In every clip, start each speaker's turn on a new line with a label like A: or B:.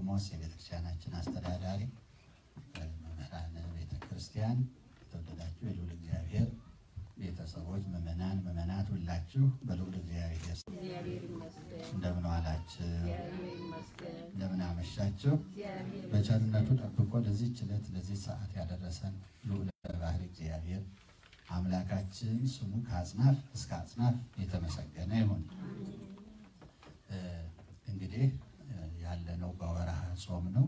A: ቆሞስ የቤተክርስቲያናችን አስተዳዳሪ፣ መምህራን ቤተ ክርስቲያን፣ የተወደዳችሁ የልዑል እግዚአብሔር ቤተሰቦች፣ ምዕመናን፣ ምዕመናት ሁላችሁ በልዑል እግዚአብሔር
B: እግዚአብሔር ይመስገን።
A: እንደምን ዋላችሁ?
B: እግዚአብሔር ይመስገን።
A: እንደምን አመሻችሁ?
B: እግዚአብሔር
A: በቸርነቱ ጠብቆ ለዚህች ዕለት ለዚህ ሰዓት ያደረሰን ልዑል ባህሪ እግዚአብሔር አምላካችን ስሙ ከአጽናፍ እስከ አጽናፍ የተመሰገነ ይሁን። እ እንግዲህ እ ያለነው በወርሃ ጾም ነው።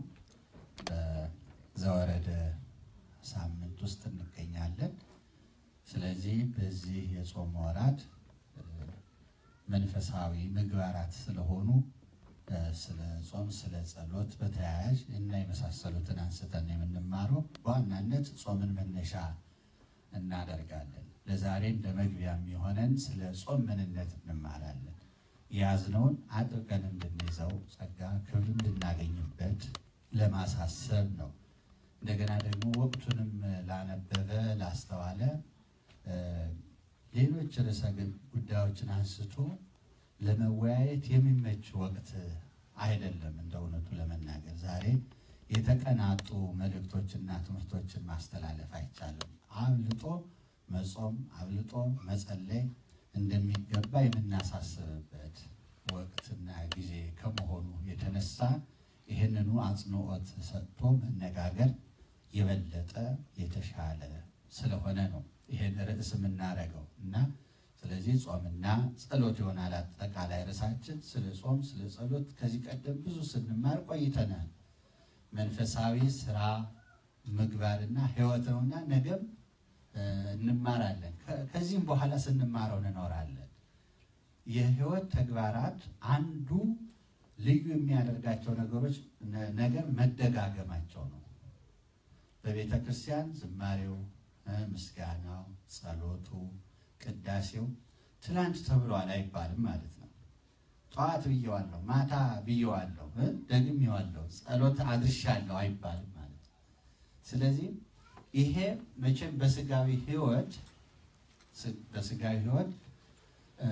A: በዘወረደ ሳምንት ውስጥ እንገኛለን። ስለዚህ በዚህ የጾም ወራት እ መንፈሳዊ ምግባራት ስለሆኑ እ ስለ ጾም፣ ስለ ጸሎት በተያያዥ እና የመሳሰሉትን አንስተን የምንማረው በዋናነት ጾምን መነሻ እናደርጋለን። ለዛሬ እንደ መግቢያ የሚሆነን ስለ ጾም ምንነት እንማራለን። የያዝነውን አጥብቀን እንድንይዘው ጸጋ ክብር እንድናገኝበት ለማሳሰብ ነው። እንደገና ደግሞ ወቅቱንም ላነበበ ላስተዋለ እ ሌሎች ርዕሰ ጉዳዮችን አንስቶ ለመወያየት የሚመች ወቅት አይደለም። እንደ እውነቱ ለመናገር ዛሬ የተቀናጡ መልእክቶችና ትምህርቶችን ማስተላለፍ አይቻልም። አብልጦ መጾም አብልጦ መጸለይ እንደሚገባ የምናሳስብበት ወቅትና ጊዜ ከመሆኑ የተነሳ ይህንኑ አጽንዖት ሰጥቶ መነጋገር የበለጠ የተሻለ ስለሆነ ነው ይህን ርዕስ የምናደርገው እና ስለዚህ ጾምና ጸሎት ይሆናል አጠቃላይ ርዕሳችን። ስለ ጾም፣ ስለ ጸሎት ከዚህ ቀደም ብዙ ስንማር ቆይተናል። መንፈሳዊ ስራ ምግባርና ሕይወት ነውና ነገም እ እንማራለን። ከ- ከዚህም በኋላ ስንማረው እንኖራለን። የሕይወት ተግባራት አንዱ ልዩ የሚያደርጋቸው ነገሮች ነ- ነገር መደጋገማቸው ነው። በቤተ ክርስቲያን ዝማሬው እ ምስጋናው፣ ጸሎቱ፣ ቅዳሴው ትላንት ተብሏል አይባልም ማለት ነው። ጠዋት ብየዋለሁ፣ ማታ ብየዋለሁ፣ እ ደግሜዋለሁ፣ ጸሎት አድርሻለሁ አይባልም ማለት ነው። ስለዚህ ይሄ መቼም በስጋዊ ሕይወት ስ- በስጋዊ ሕይወት እ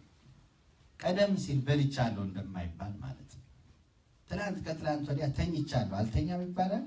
A: ቀደም ሲል በልቻለሁ እንደማይባል ማለት ነው። ትናንት ከትላንት ወዲያ ተኝቻለሁ አልተኛም ይባላል።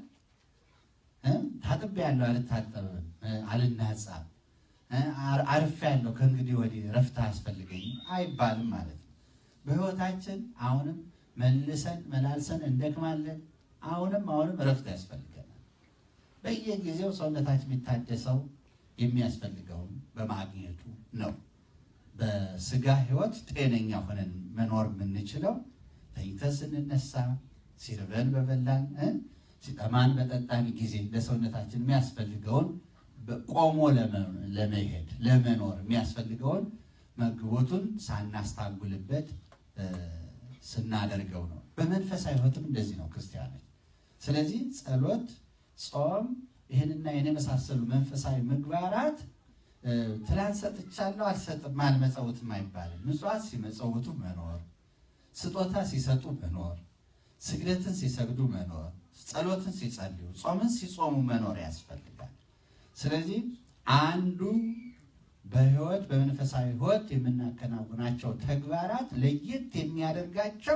A: እ ታጥቤያለሁ አልታጠብም፣ እ አልናጻም፣ እ አር- አርፌያለሁ ከእንግዲህ ወዲህ ረፍት አያስፈልገኝም አይባልም ማለት ነው። በሕይወታችን አሁንም መልሰን መላልሰን እንደክማለን። አሁንም አሁንም ረፍት ያስፈልገናል። በየጊዜው ሰውነታችን የሚታደሰው የሚያስፈልገውን በማግኘቱ ነው። በስጋ ሕይወት ጤነኛ ሆነን መኖር የምንችለው ተኝተን ስንነሳ፣ ሲርበን በበላን እ ሲጠማን በጠጣን ጊዜ ለሰውነታችን የሚያስፈልገውን ቆሞ ለመ- ለመሄድ ለመኖር የሚያስፈልገውን መግቦቱን ሳናስታጉልበት እ ስናደርገው ነው። በመንፈሳዊ ሕይወትም እንደዚህ ነው ክርስቲያኖች። ስለዚህ ጸሎት፣ ጾም ይህንና ይህን የመሳሰሉ መንፈሳዊ ምግባራት እ ትላንት ሰጥቻለሁ አልሰጥም አልመጸውትም አይባልም። ምጽዋት ሲመጸውቱ መኖር፣ ስጦታ ሲሰጡ መኖር፣ ስግደትን ሲሰግዱ መኖር፣ ጸሎትን ሲጸልዩ፣ ጾምን ሲጾሙ መኖር ያስፈልጋል። ስለዚህ አንዱ በሕይወት በመንፈሳዊ ሕይወት የምናከናውናቸው ተግባራት ለየት የሚያደርጋቸው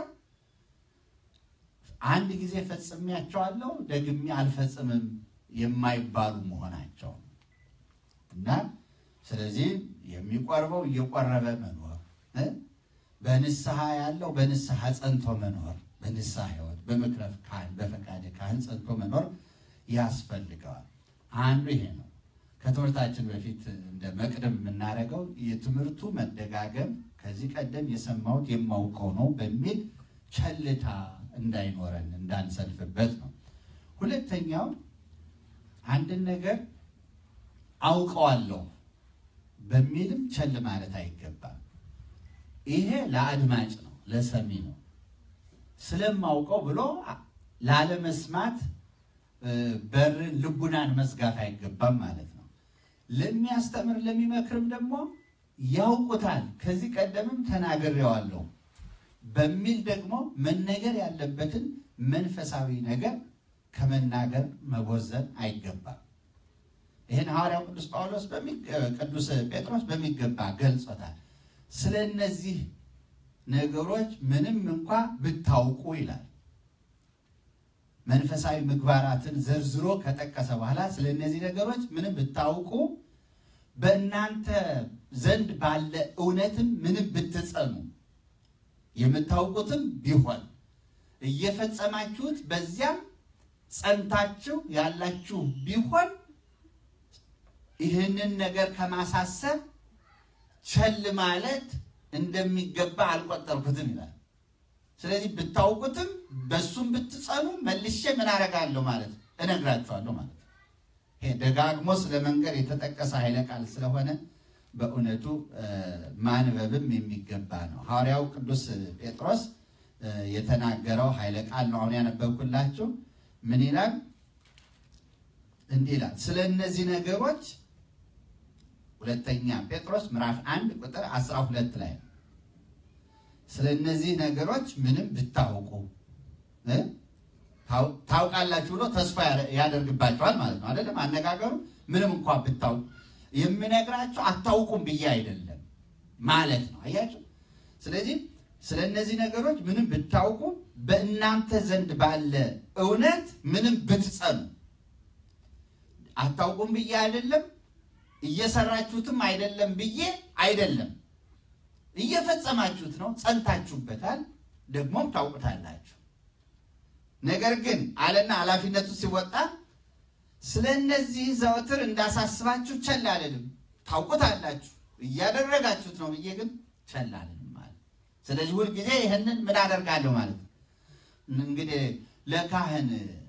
A: አንድ ጊዜ ፈጽሜያቸዋለሁ ደግሜ አልፈጽምም የማይባሉ መሆናቸው ነው እና ስለዚህ የሚቆርበው እየቆረበ መኖር እ በንስሐ ያለው በንስሐ ጸንቶ መኖር በንስሐ ሕይወት በምክረ ካህን በፈቃደ ካህን ጸንቶ መኖር ያስፈልገዋል። አንዱ ይሄ ነው። ከትምህርታችን በፊት እንደ መቅደም የምናደርገው የትምህርቱ መደጋገም ከዚህ ቀደም የሰማሁት የማውቀው ነው በሚል ቸልታ እንዳይኖረን እንዳንሰልፍበት ነው። ሁለተኛው አንድን ነገር አውቀዋለሁ በሚልም ቸል ማለት አይገባም። ይሄ ለአድማጭ ነው፣ ለሰሚ ነው። ስለማውቀው ብሎ ላለመስማት እ በርን ልቡናን መዝጋት አይገባም ማለት ነው። ለሚያስተምር ለሚመክርም ደግሞ ያውቁታል፣ ከዚህ ቀደምም ተናግሬዋለሁ በሚል ደግሞ መነገር ያለበትን መንፈሳዊ ነገር ከመናገር መቦዘን አይገባም። ይህን ሐዋርያው ቅዱስ ጳውሎስ ቅዱስ ጴጥሮስ በሚገባ ገልጾታል። ስለ እነዚህ ነገሮች ምንም እንኳ ብታውቁ ይላል መንፈሳዊ ምግባራትን ዘርዝሮ ከጠቀሰ በኋላ ስለ እነዚህ ነገሮች ምንም ብታውቁ በእናንተ ዘንድ ባለ እውነትም ምንም ብትጸኑ የምታውቁትም ቢሆን እየፈጸማችሁት በዚያም ጸንታችሁ ያላችሁ ቢሆን ይህንን ነገር ከማሳሰብ ቸል ማለት እንደሚገባ አልቆጠርኩትም ይላል። ስለዚህ ብታውቁትም በሱም ብትጸኑ መልሼ ምን አደርጋለሁ ማለት እነግራችኋለሁ ማለት ነው። ይሄ ደጋግሞ ስለ መንገድ የተጠቀሰ ኃይለ ቃል ስለሆነ በእውነቱ ማንበብም የሚገባ ነው። ሐዋርያው ቅዱስ ጴጥሮስ የተናገረው ኃይለ ቃል ነው አሁን ያነበብኩላችሁ። ምን ይላል? እንዲህ ይላል ስለ እነዚህ ነገሮች ሁለተኛ ጴጥሮስ ምዕራፍ አንድ ቁጥር አስራ ሁለት ላይ ነው። ስለ እነዚህ ነገሮች ምንም ብታውቁ ታውቃላችሁ ብሎ ተስፋ ያደርግባቸዋል ማለት ነው። አይደለም አነጋገሩ። ምንም እንኳን ብታውቁ የምነግራቸው አታውቁም ብዬ አይደለም ማለት ነው። አያችሁ። ስለዚህ ስለ እነዚህ ነገሮች ምንም ብታውቁ በእናንተ ዘንድ ባለ እውነት ምንም ብትጸኑ አታውቁም ብዬ አይደለም እየሰራችሁትም አይደለም ብዬ አይደለም። እየፈጸማችሁት ነው፣ ጸንታችሁበታል፣ ደግሞም ታውቁታላችሁ። ነገር ግን አለና ኃላፊነቱ ሲወጣ ስለ እነዚህ ዘወትር እንዳሳስባችሁ ቸል አልልም። ታውቁታላችሁ፣ እያደረጋችሁት ነው ብዬ ግን ቸል አልልም ማለት። ስለዚህ ሁልጊዜ ይህንን ምን አደርጋለሁ ማለት ነው። እንግዲህ ለካህን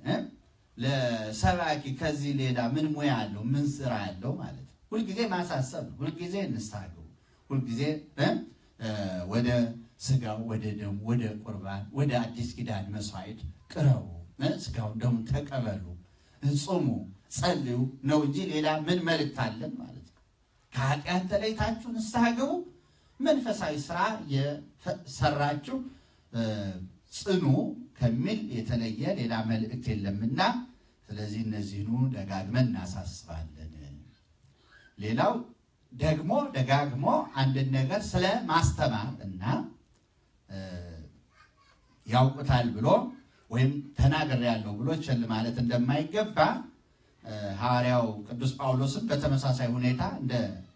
A: ለሰባኪ ከዚህ ሌላ ምን ሙያ አለው? ምን ስራ ያለው ማለት ነው። ሁልጊዜ ማሳሰብ ነው። ሁልጊዜ ንስሐ ግቡ። ሁልጊዜ ወደ ስጋው፣ ወደ ደሙ፣ ወደ ቁርባን፣ ወደ አዲስ ኪዳን መስዋዕት ቅረቡ፣ ስጋውን ደሙ ተቀበሉ፣ ጹሙ፣ ጸልዩ ነው እንጂ ሌላ ምን መልእክት አለን ማለት ነው። ከኃጢአት ተለይታችሁ ንስሐ ግቡ፣ መንፈሳዊ ስራ የሰራችሁ ጽኑ ከሚል የተለየ ሌላ መልእክት የለምና፣ ስለዚህ እነዚህኑ ደጋግመን እናሳስባለን። ሌላው ደግሞ ደጋግሞ አንድን ነገር ስለ ማስተማር እና ያውቁታል ብሎ ወይም ተናግሬያለሁ ብሎ ቸል ማለት እንደማይገባ ሐዋርያው ቅዱስ ጳውሎስም በተመሳሳይ ሁኔታ እንደ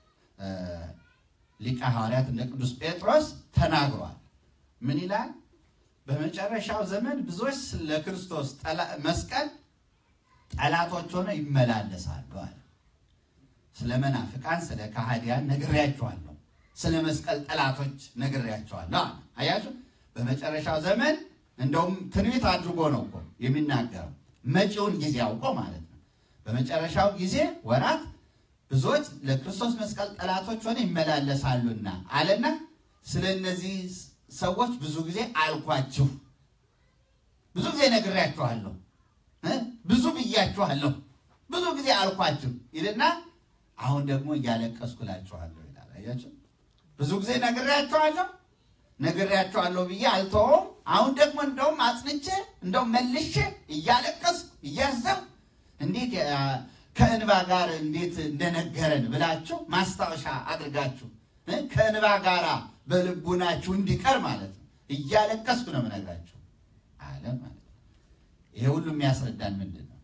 A: ሊቀ ሐዋርያት እንደ ቅዱስ ጴጥሮስ ተናግሯል። ምን ይላል? በመጨረሻው ዘመን ብዙዎች ለክርስቶስ መስቀል ጠላቶች ሆነው ይመላለሳሉ አለ። ስለ መናፍቃን፣ ስለ ካህዲያን ነግሬያቸዋለሁ። ስለ መስቀል ጠላቶች ነግሬያቸዋለሁ። አያችሁ፣ በመጨረሻው ዘመን እንደውም ትንቢት አድርጎ ነው እኮ የሚናገረው መጪውን ጊዜ አውቆ ማለት ነው። በመጨረሻው ጊዜ ወራት ብዙዎች ለክርስቶስ መስቀል ጠላቶች ሆነ ይመላለሳሉና አለና ስለ እነዚህ ሰዎች ብዙ ጊዜ አልኳችሁ፣ ብዙ ጊዜ ነግሬያችኋለሁ፣ ብዙ ብያችኋለሁ፣ ብዙ ጊዜ አልኳችሁ ይልና አሁን ደግሞ እያለቀስኩ እላችኋለሁ ይላል። አያችሁ ብዙ ጊዜ ነግሬያችኋለሁ ነግሬያችኋለሁ ብዬ አልተወውም። አሁን ደግሞ እንደውም አጽንቼ እንደውም መልሼ እያለቀስኩ እያዘንኩ እንዴት ከእንባ ጋር እንዴት እንደነገረን ብላችሁ ማስታወሻ አድርጋችሁ ከእንባ ጋር በልቡናችሁ እንዲቀር ማለት ነው። እያለቀስኩ ነው የምነግራችሁ አለ ማለት ነው። ይሄ ሁሉ የሚያስረዳን ምንድን ነው?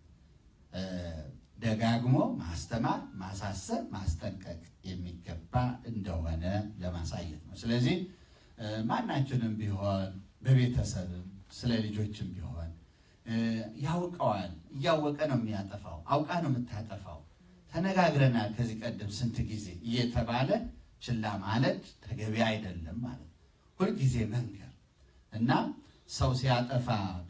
A: ደጋግሞ ማስተማር፣ ማሳሰብ፣ ማስጠንቀቅ የሚገባ እንደሆነ ለማሳየት ነው። ስለዚህ ማናችንም ቢሆን በቤተሰብም ስለ ልጆችም ቢሆን ያውቀዋል። እያወቀ ነው የሚያጠፋው፣ አውቃ ነው የምታጠፋው። ተነጋግረናል ከዚህ ቀደም ስንት ጊዜ እየተባለ ችላ ማለት ተገቢ አይደለም ማለት ነው። ሁልጊዜ መንገር እና ሰው ሲያጠፋ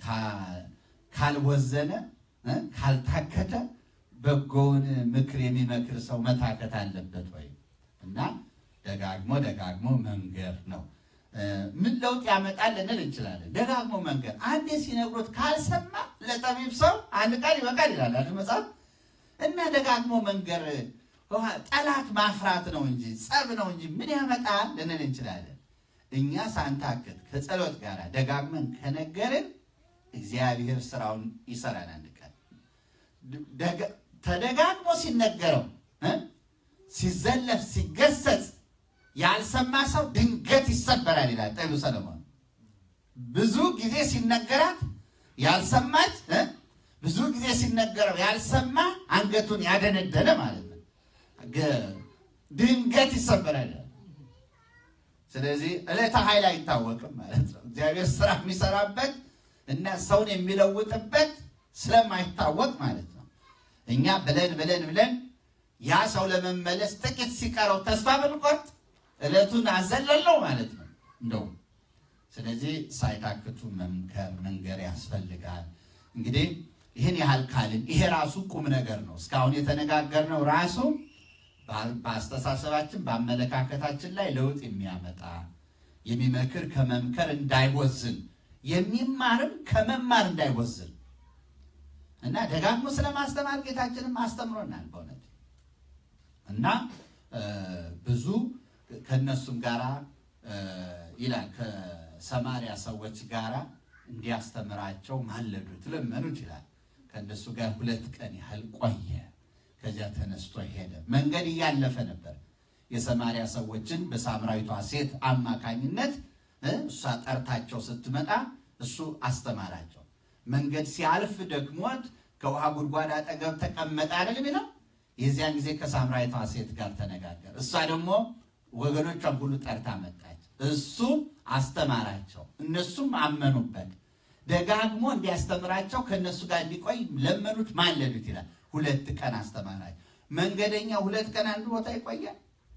A: ካልወዘነ ካልታከተ በጎውን ምክር የሚመክር ሰው መታከት አለበት ወይ? እና ደጋግሞ ደጋግሞ መንገር ነው። ምን ለውጥ ያመጣል ልንል እንችላለን። ደጋግሞ መንገር አንዴ ሲነግሮት ካልሰማ ለጠቢብ ሰው አንድ ቃል ይበቃል ይላል አይደል መጽሐፍ። እና ደጋግሞ መንገር ጠላት ማፍራት ነው እንጂ ጸብ ነው እንጂ ምን ያመጣል ልንል እንችላለን። እኛ ሳንታክት ከጸሎት ጋር ደጋግመን ከነገርን እግዚአብሔር ስራውን ይሰራል። አንድ ቀን ተደጋግሞ ሲነገረው ሲዘለፍ ሲገሰጽ ያልሰማ ሰው ድንገት ይሰበራል ይላል ጠቢቡ ሰለሞን። ብዙ ጊዜ ሲነገራት ያልሰማች እ? ብዙ ጊዜ ሲነገረው ያልሰማ አንገቱን ያደነደነ ማለት ነው። ገ- ድንገት ይሰበራል። ስለዚህ ዕለተ ኃይል አይታወቅም ማለት ነው። እግዚአብሔር ስራ የሚሰራበት እና ሰውን የሚለውጥበት ስለማይታወቅ ማለት ነው። እኛ ብለን ብለን ብለን ያ ሰው ለመመለስ ጥቂት ሲቀረው ተስፋ ብንቆርጥ ዕለቱን አዘለለው ማለት ነው እንደውም ስለዚህ ሳይታክቱ መምከር መንገር ያስፈልጋል። እንግዲህ ይህን ያህል ካልን ይሄ ራሱ ቁም ነገር ነው። እስካሁን የተነጋገርነው ራሱ በ- በአስተሳሰባችን በአመለካከታችን ላይ ለውጥ የሚያመጣ የሚመክር ከመምከር እንዳይወዝን የሚማርም ከመማር እንዳይወዝን እና ደጋግሞ ስለማስተማር ጌታችንም አስተምሮናል በእውነት እና እ፣ ብዙ ከነሱም ጋራ እ፣ ይላል ከሰማሪያ ሰዎች ጋራ እንዲያስተምራቸው ማለዱት፣ ለመኑት ይላል። ከእነሱ ጋር ሁለት ቀን ያህል ቆየ። ከዚያ ተነስቶ ሄደ። መንገድ እያለፈ ነበር። የሰማሪያ ሰዎችን በሳምራዊቷ ሴት አማካኝነት እ፣ እሷ ጠርታቸው ስትመጣ እሱ አስተማራቸው። መንገድ ሲያልፍ ደክሞት ከውሃ ጉድጓድ አጠገብ ተቀመጠ አይደል የሚለው የዚያን ጊዜ ከሳምራዊቷ ሴት ጋር ተነጋገር። እሷ ደግሞ ወገኖቿን ሁሉ ጠርታ መጣች። እሱ አስተማራቸው፣ እነሱም አመኑበት። ደጋግሞ እንዲያስተምራቸው ከእነሱ ጋር እንዲቆይ ለመኑት፣ ማለዱት ይላል። ሁለት ቀን አስተማራቸው። መንገደኛ ሁለት ቀን አንድ ቦታ ይቆያል።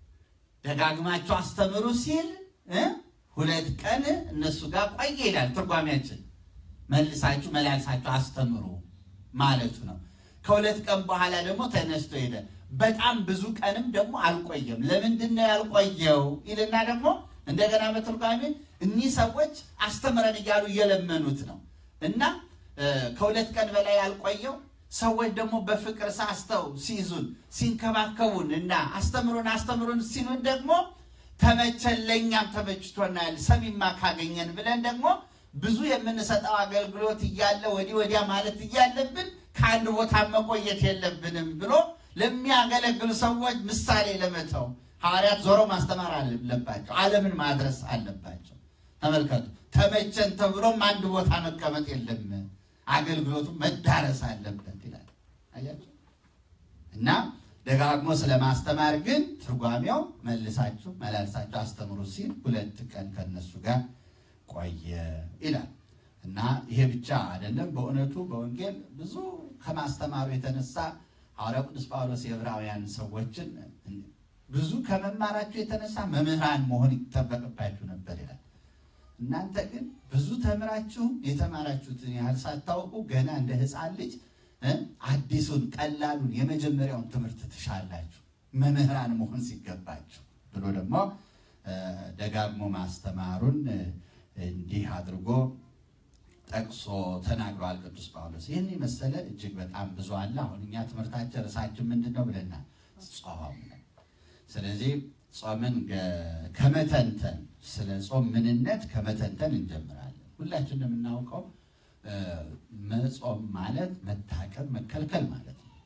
A: ደጋግማቸው አስተምሩ ሲል እ ሁለት ቀን እነሱ ጋር ቆየ ይላል ትርጓሜያችን። መልሳችሁ መላልሳችሁ አስተምሩ ማለቱ ነው። ከሁለት ቀን በኋላ ደግሞ ተነስቶ ሄደ። በጣም ብዙ ቀንም ደግሞ አልቆየም። ለምንድን ነው ያልቆየው ይልና ደግሞ እንደገና በትርጓሜ እኒህ ሰዎች አስተምረን እያሉ እየለመኑት ነው እና እ፣ ከሁለት ቀን በላይ ያልቆየው ሰዎች ደግሞ በፍቅር ሳስተው ሲይዙን ሲንከባከቡን እና አስተምሩን አስተምሩን ሲሉን ደግሞ ተመቸን፣ ለእኛም ተመችቶናል፣ ሰሚማ ካገኘን ብለን ደግሞ ብዙ የምንሰጠው አገልግሎት እያለ ወዲህ ወዲያ ማለት እያለብን ከአንድ ቦታ መቆየት የለብንም ብሎ ለሚያገለግሉ ሰዎች ምሳሌ ለመተው ሐዋርያት ዞሮ ማስተማር አለባቸው። ዓለምን ማድረስ አለባቸው። ተመልከቱ፣ ተመቸን ተብሎም አንድ ቦታ መቀመጥ የለም፣ አገልግሎቱ መዳረስ አለበት ይላል። አያችሁ እና ደጋግሞ ስለማስተማር ግን ትርጓሜው መልሳችሁ መላልሳችሁ አስተምሩ ሲል ሁለት ቀን ከነሱ ጋር ቆየ ይላል። እና ይሄ ብቻ አይደለም። በእውነቱ በወንጌል ብዙ ከማስተማሩ የተነሳ ሐዋርያው ቅዱስ ጳውሎስ የዕብራውያን ሰዎችን ብዙ ከመማራችሁ የተነሳ መምህራን መሆን ይጠበቅባችሁ ነበር ይላል። እናንተ ግን ብዙ ተምራችሁ የተማራችሁትን ያህል ሳታውቁ ገና እንደ ሕፃን ልጅ እ አዲሱን ቀላሉን የመጀመሪያውን ትምህርት ትሻላችሁ መምህራን መሆን ሲገባችሁ ብሎ ደግሞ እ ደጋግሞ ማስተማሩን እ እንዲህ አድርጎ ጠቅሶ ተናግሯል ቅዱስ ጳውሎስ። ይህን የመሰለ እጅግ በጣም ብዙ አለ። አሁን እኛ ትምህርታችን ርዕሳችን ምንድን ነው ብለናል? ጾም ነው። ስለዚህ ጾምን ገ- ከመተንተን ስለ ጾም ምንነት ከመተንተን እንጀምራለን። ሁላችን እንደምናውቀው እ፣ መጾም ማለት መታቀብ፣ መከልከል ማለት ነው።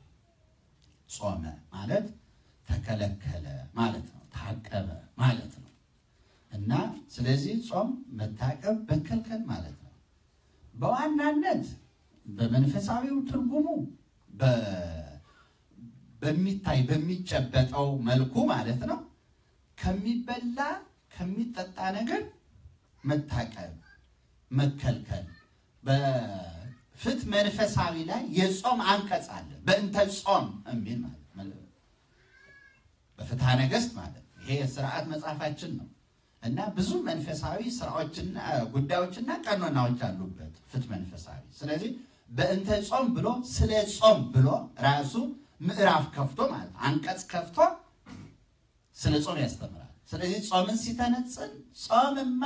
A: ጾመ ማለት ተከለከለ ማለት ነው። ታቀበ ማለት ነው እና ስለዚህ ጾም መታቀብ፣ መከልከል ማለት ነው። በዋናነት በመንፈሳዊው ትርጉሙ በ- በሚታይ በሚጨበጠው መልኩ ማለት ነው ከሚበላ ከሚጠጣ ነገር መታቀብ መከልከል። በፍትሕ መንፈሳዊ ላይ የጾም አንቀጽ አለ። በእንተ ጾም የሚል ማለት ነው። በፍትሐ ነገሥት ማለት ነው። ይሄ የስርዓት መጽሐፋችን ነው እና ብዙ መንፈሳዊ ስራዎችና ጉዳዮችና ቀኖናዎች አሉበት ፍትሕ መንፈሳዊ። ስለዚህ በእንተ ጾም ብሎ ስለ ጾም ብሎ ራሱ ምዕራፍ ከፍቶ ማለት አንቀጽ ከፍቶ ስለ ጾም ያስተምራል። ስለዚህ ጾምን ሲተነጽን ጾምማ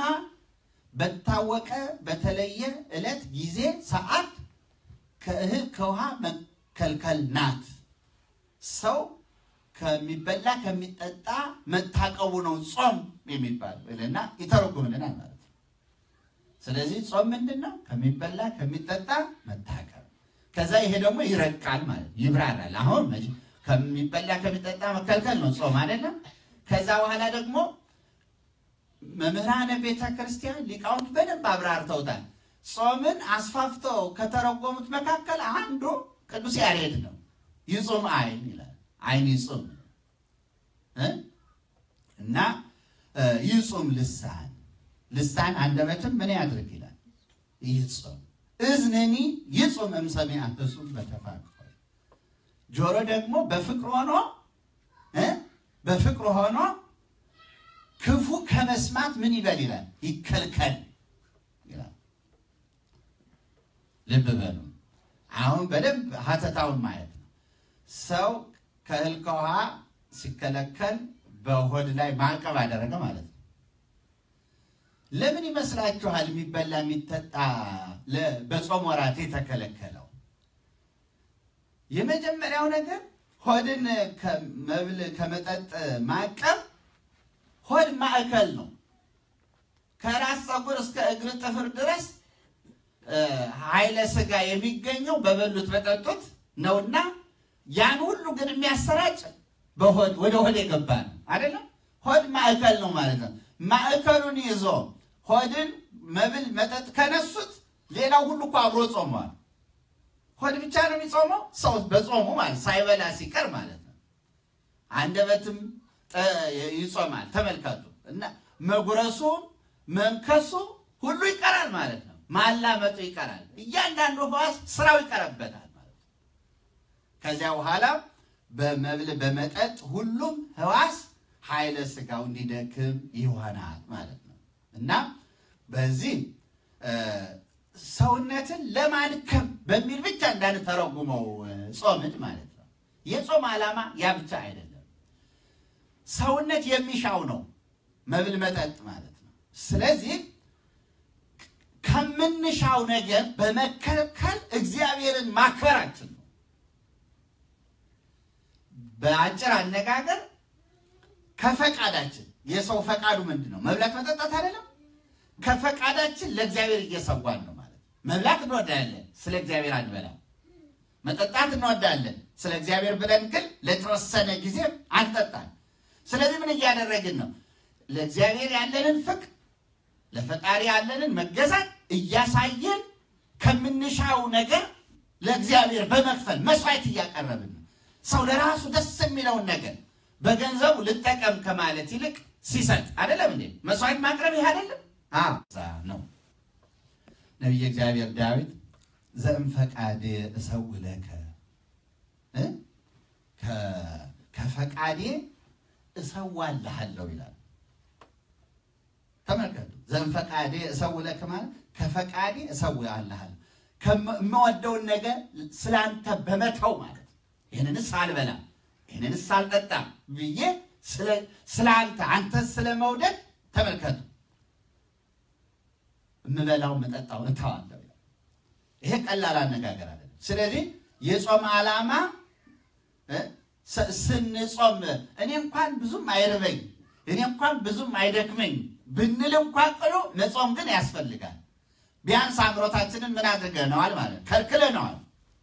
A: በታወቀ በተለየ ዕለት፣ ጊዜ፣ ሰዓት ከእህል ከውሃ መከልከል ናት። ሰው ከሚበላ ከሚጠጣ መታቀቡ ነው ጾም የሚባል እና ይተረጉምልናል ማለት ነው። ስለዚህ ጾም ምንድን ነው? ከሚበላ ከሚጠጣ መታቀብ። ከዛ ይሄ ደግሞ ይረቃል ማለት ይብራራል። አሁን መቼ ከሚበላ ከሚጠጣ መከልከል ነው ጾም አይደለም። ከዛ በኋላ ደግሞ መምህራነ ቤተ ክርስቲያን ሊቃውንት በደንብ አብራርተውታል። ጾምን አስፋፍተው ከተረጎሙት መካከል አንዱ ቅዱስ ያሬድ ነው። ይጹም አይን ይላል። አይን ይጹም እ እና ይጹም ልሳን ልሳን አንደበትም ምን ያድርግ ይላል ይጹም እዝንኒ ይጹም እምሰሚዐ ህሱም በተፋቅሮ ጆሮ ደግሞ በፍቅር ሆኖ እ በፍቅር ሆኖ ክፉ ከመስማት ምን ይበል ይላል ይከልከል ይላል። ልብ በሉ። አሁን በደንብ ሀተታውን ማየት ነው። ሰው ከእህል ከውሃ ሲከለከል በሆድ ላይ ማዕቀብ አደረገ ማለት ነው። ለምን ይመስላችኋል የሚበላ የሚጠጣ በጾም ወራት የተከለከለው? የመጀመሪያው ነገር ሆድን ከመብል ከመጠጥ ማዕቀብ ሆድ ማዕከል ነው። ከራስ ፀጉር እስከ እግር ጥፍር ድረስ ኃይለ ሥጋ የሚገኘው በበሉት በጠጡት ነውና ያን ሁሉ ግን የሚያሰራጭ በሆድ ወደ ሆድ የገባ ነው አይደለም። ሆድ ማዕከል ነው ማለት ነው። ማዕከሉን ይዞ ሆድን መብል መጠጥ ከነሱት ሌላው ሁሉ እኮ አብሮ ጾሟል። ሆድ ብቻ ነው የሚጾመው ሰው በጾሙ ማለት ሳይበላ ሲቀር ማለት ነው። አንደበትም ይጾማል። ተመልከቱ እና መጉረሱ መንከሱ ሁሉ ይቀራል ማለት ነው። ማላመጡ ይቀራል። እያንዳንዱ ሕዋስ ስራው ይቀርበታል ማለት ነው። ከዚያ በኋላ በመብል በመጠጥ ሁሉም ሕዋስ ኃይለ ሥጋው እንዲደክም ይሆናል ማለት ነው እና በዚህ ሰውነትን ለማድከም በሚል ብቻ እንዳንተረጉመው ጾምን ማለት ነው። የጾም ዓላማ ያ ብቻ አይደለም። ሰውነት የሚሻው ነው መብል መጠጥ ማለት ነው። ስለዚህ ከምንሻው ነገር በመከልከል እግዚአብሔርን ማክበራችን ነው። በአጭር አነጋገር ከፈቃዳችን የሰው ፈቃዱ ምንድን ነው? መብላት መጠጣት አይደለም። ከፈቃዳችን ለእግዚአብሔር እየሰዋን ነው ማለት ነው። መብላት እንወዳለን፣ ስለ እግዚአብሔር አንበላም። መጠጣት እንወዳለን፣ ስለ እግዚአብሔር ብለን ግን ለተወሰነ ጊዜ አንጠጣም። ስለዚህ ምን እያደረግን ነው? ለእግዚአብሔር ያለንን ፍቅር ለፈጣሪ ያለንን መገዛት እያሳየን ከምንሻው ነገር ለእግዚአብሔር በመክፈል መስዋዕት እያቀረብን ነው። ሰው ለራሱ ደስ የሚለውን ነገር በገንዘቡ ልጠቀም ከማለት ይልቅ ሲሰጥ አይደለም እንዴ? መስዋዕት ማቅረብ ይህ አይደለም ነው። ነቢየ እግዚአብሔር ዳዊት ዘእምፈቃዴ እሰውለከ ከፈቃዴ እሰዋልሃለሁ ይላል። ተመልከቱ። ዘእምፈቃዴ እሰውለከ ማለት ከፈቃዴ እሰዋልሃለሁ ከምወደውን ነገር ስላንተ በመተው ማለት ይህንንስ አልበላም ይህንንስ አልጠጣም ብዬ ስለ አንተ አንተ ስለ መውደድ ተመልከቱ የምበላው መጠጣው እተዋለሁ። ይሄ ቀላል አነጋገር አይደለም። ስለዚህ የጾም ዓላማ ስንጾም እኔ እንኳን ብዙም አይርበኝ እኔ እንኳን ብዙም አይደክመኝ ብንል እንኳን ቅሎ መጾም ግን ያስፈልጋል። ቢያንስ አምሮታችንን ምን አድርገነዋል ማለት ከልክለነዋል።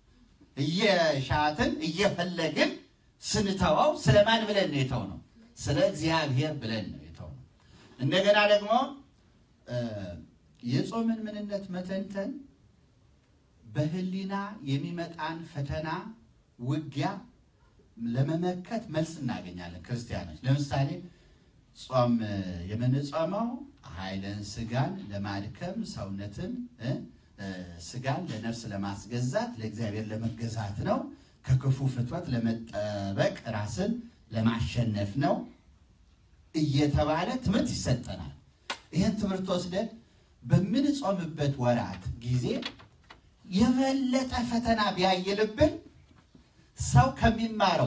A: እየሻትን እየፈለግን ስንተወው ስለማን ብለን ነው የተው ነው? ስለ እግዚአብሔር ብለን ነው የተው ነው። እንደገና ደግሞ የጾምን ምንነት መተንተን በሕሊና የሚመጣን ፈተና ውጊያ ለመመከት መልስ እናገኛለን። ክርስቲያኖች ለምሳሌ ጾም የምንጾመው ኃይለን ስጋን ለማድከም ሰውነትን ስጋን ለነፍስ ለማስገዛት ለእግዚአብሔር ለመገዛት ነው። ከክፉ ፍትወት ለመጠበቅ ራስን ለማሸነፍ ነው እየተባለ ትምህርት ይሰጠናል። ይህን ትምህርት ወስደን በምንጾምበት ወራት ጊዜ የበለጠ ፈተና ቢያየልብን ሰው ከሚማረው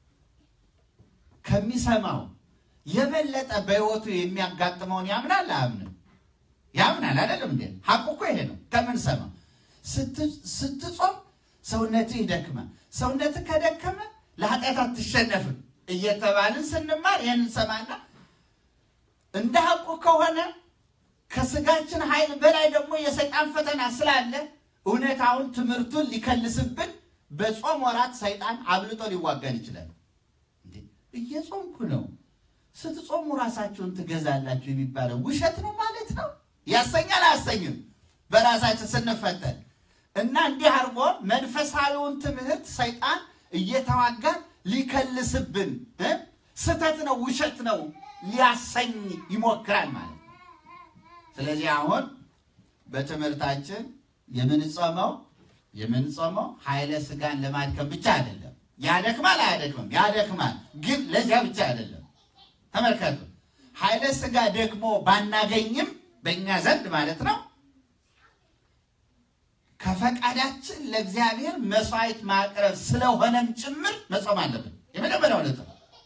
A: ከሚሰማው የበለጠ በሕይወቱ የሚያጋጥመውን ያምናል አያምንም? ያምናል አይደለም እንዴ? ሐቁ እኮ ይሄ ነው። ከምንሰማው ስትጾም ሰውነትህ ይደክማል። ሰውነትህ ከደከመ ለኃጢአት አትሸነፍም እየተባልን ስንማር ይህን እንሰማና እንደ ሐቁ ከሆነ ከስጋችን ኃይል በላይ ደግሞ የሰይጣን ፈተና ስላለ እውነታውን ትምህርቱን ሊከልስብን በጾም ወራት ሰይጣን አብልጦ ሊዋጋን ይችላል። እንዴ እየጾምኩ ነው ስትጾሙ ራሳችሁን ትገዛላችሁ የሚባለው ውሸት ነው ማለት ነው። ያሰኛል አያሰኝም? በራሳችን ስንፈተን እና እንዲህ አድርጎ መንፈሳዊውን ትምህርት ሰይጣን እየተዋጋ ሊከልስብን እ ስህተት ነው ውሸት ነው ሊያሰኝ ይሞክራል ማለት ነው። ስለዚህ አሁን በትምህርታችን የምንጾመው የምንጾመው ኃይለ ሥጋን ለማድከም ብቻ አይደለም። ያደክማል አያደክምም? ያደክማል፣ ግን ለዚያ ብቻ አይደለም። ተመልከቱ፣ ኃይለ ሥጋ ደግሞ ባናገኝም በእኛ ዘንድ ማለት ነው ከፈቃዳችን ለእግዚአብሔር መስዋዕት ማቅረብ ስለሆነም ጭምር መጾም አለብን። የመጀመሪያው ነጥብ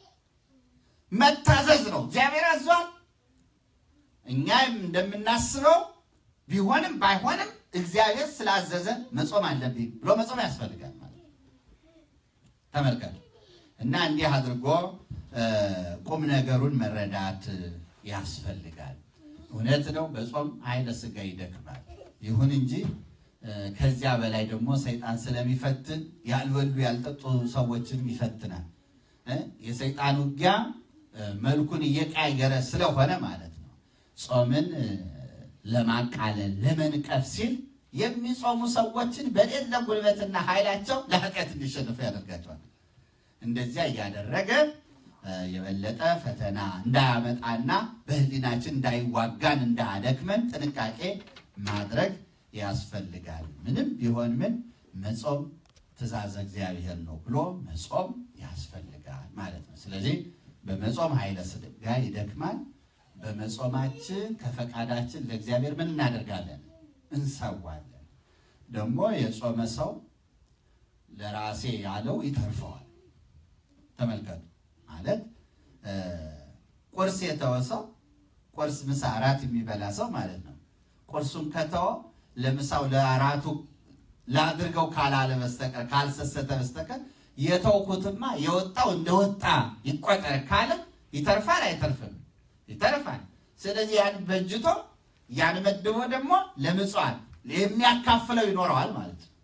A: መታዘዝ ነው። እግዚአብሔር አዟል። እኛም እንደምናስበው ቢሆንም ባይሆንም እግዚአብሔር ስላዘዘ መጾም አለብኝ ብሎ መጾም ያስፈልጋል ማለት ነው። ተመልከቱ እና እንዲህ አድርጎ ቁም ነገሩን መረዳት ያስፈልጋል። እውነት ነው፣ በጾም ኃይለ ሥጋ ይደክማል። ይሁን እንጂ ከዚያ በላይ ደግሞ ሰይጣን ስለሚፈትን ያልበሉ ያልጠጡ ሰዎችም ይፈትናል። የሰይጣን ውጊያ መልኩን እየቀያየረ ስለሆነ ማለት ነው ጾምን ለማቃለል ለመንቀፍ ሲል የሚጾሙ ሰዎችን በሌለ ጉልበትና ኃይላቸው ለኃጢአት እንዲሸንፉ ያደርጋቸዋል። እንደዚያ እያደረገ የበለጠ ፈተና እንዳያመጣና በሕሊናችን እንዳይዋጋን እንዳያደክመን ጥንቃቄ ማድረግ ያስፈልጋል። ምንም ቢሆን ምን መጾም ትእዛዘ እግዚአብሔር ነው ብሎ መጾም ያስፈልጋል ማለት ነው። ስለዚህ በመጾም ኃይለ ሥጋ ይደክማል። በመጾማችን ከፈቃዳችን ለእግዚአብሔር ምን እናደርጋለን? እንሰዋለን። ደግሞ የጾመ ሰው ለራሴ ያለው ይተርፈዋል። ተመልከቱ ማለት ቁርስ የተወ ሰው ቁርስ፣ ምሳ፣ እራት የሚበላ ሰው ማለት ነው። ቁርሱን ከተወ ለምሳው ለአራቱ ላድርገው ካላለ በስተቀር ካልሰሰተ በስተቀር የተውኩትማ የወጣው እንደወጣ ይቆጠር ካለ ይተርፋል አይተርፍም? ይተርፋል። ስለዚህ ያን በጅቶ ያን መድቦ ደግሞ ለምጽዋት የሚያካፍለው ይኖረዋል ማለት ነው።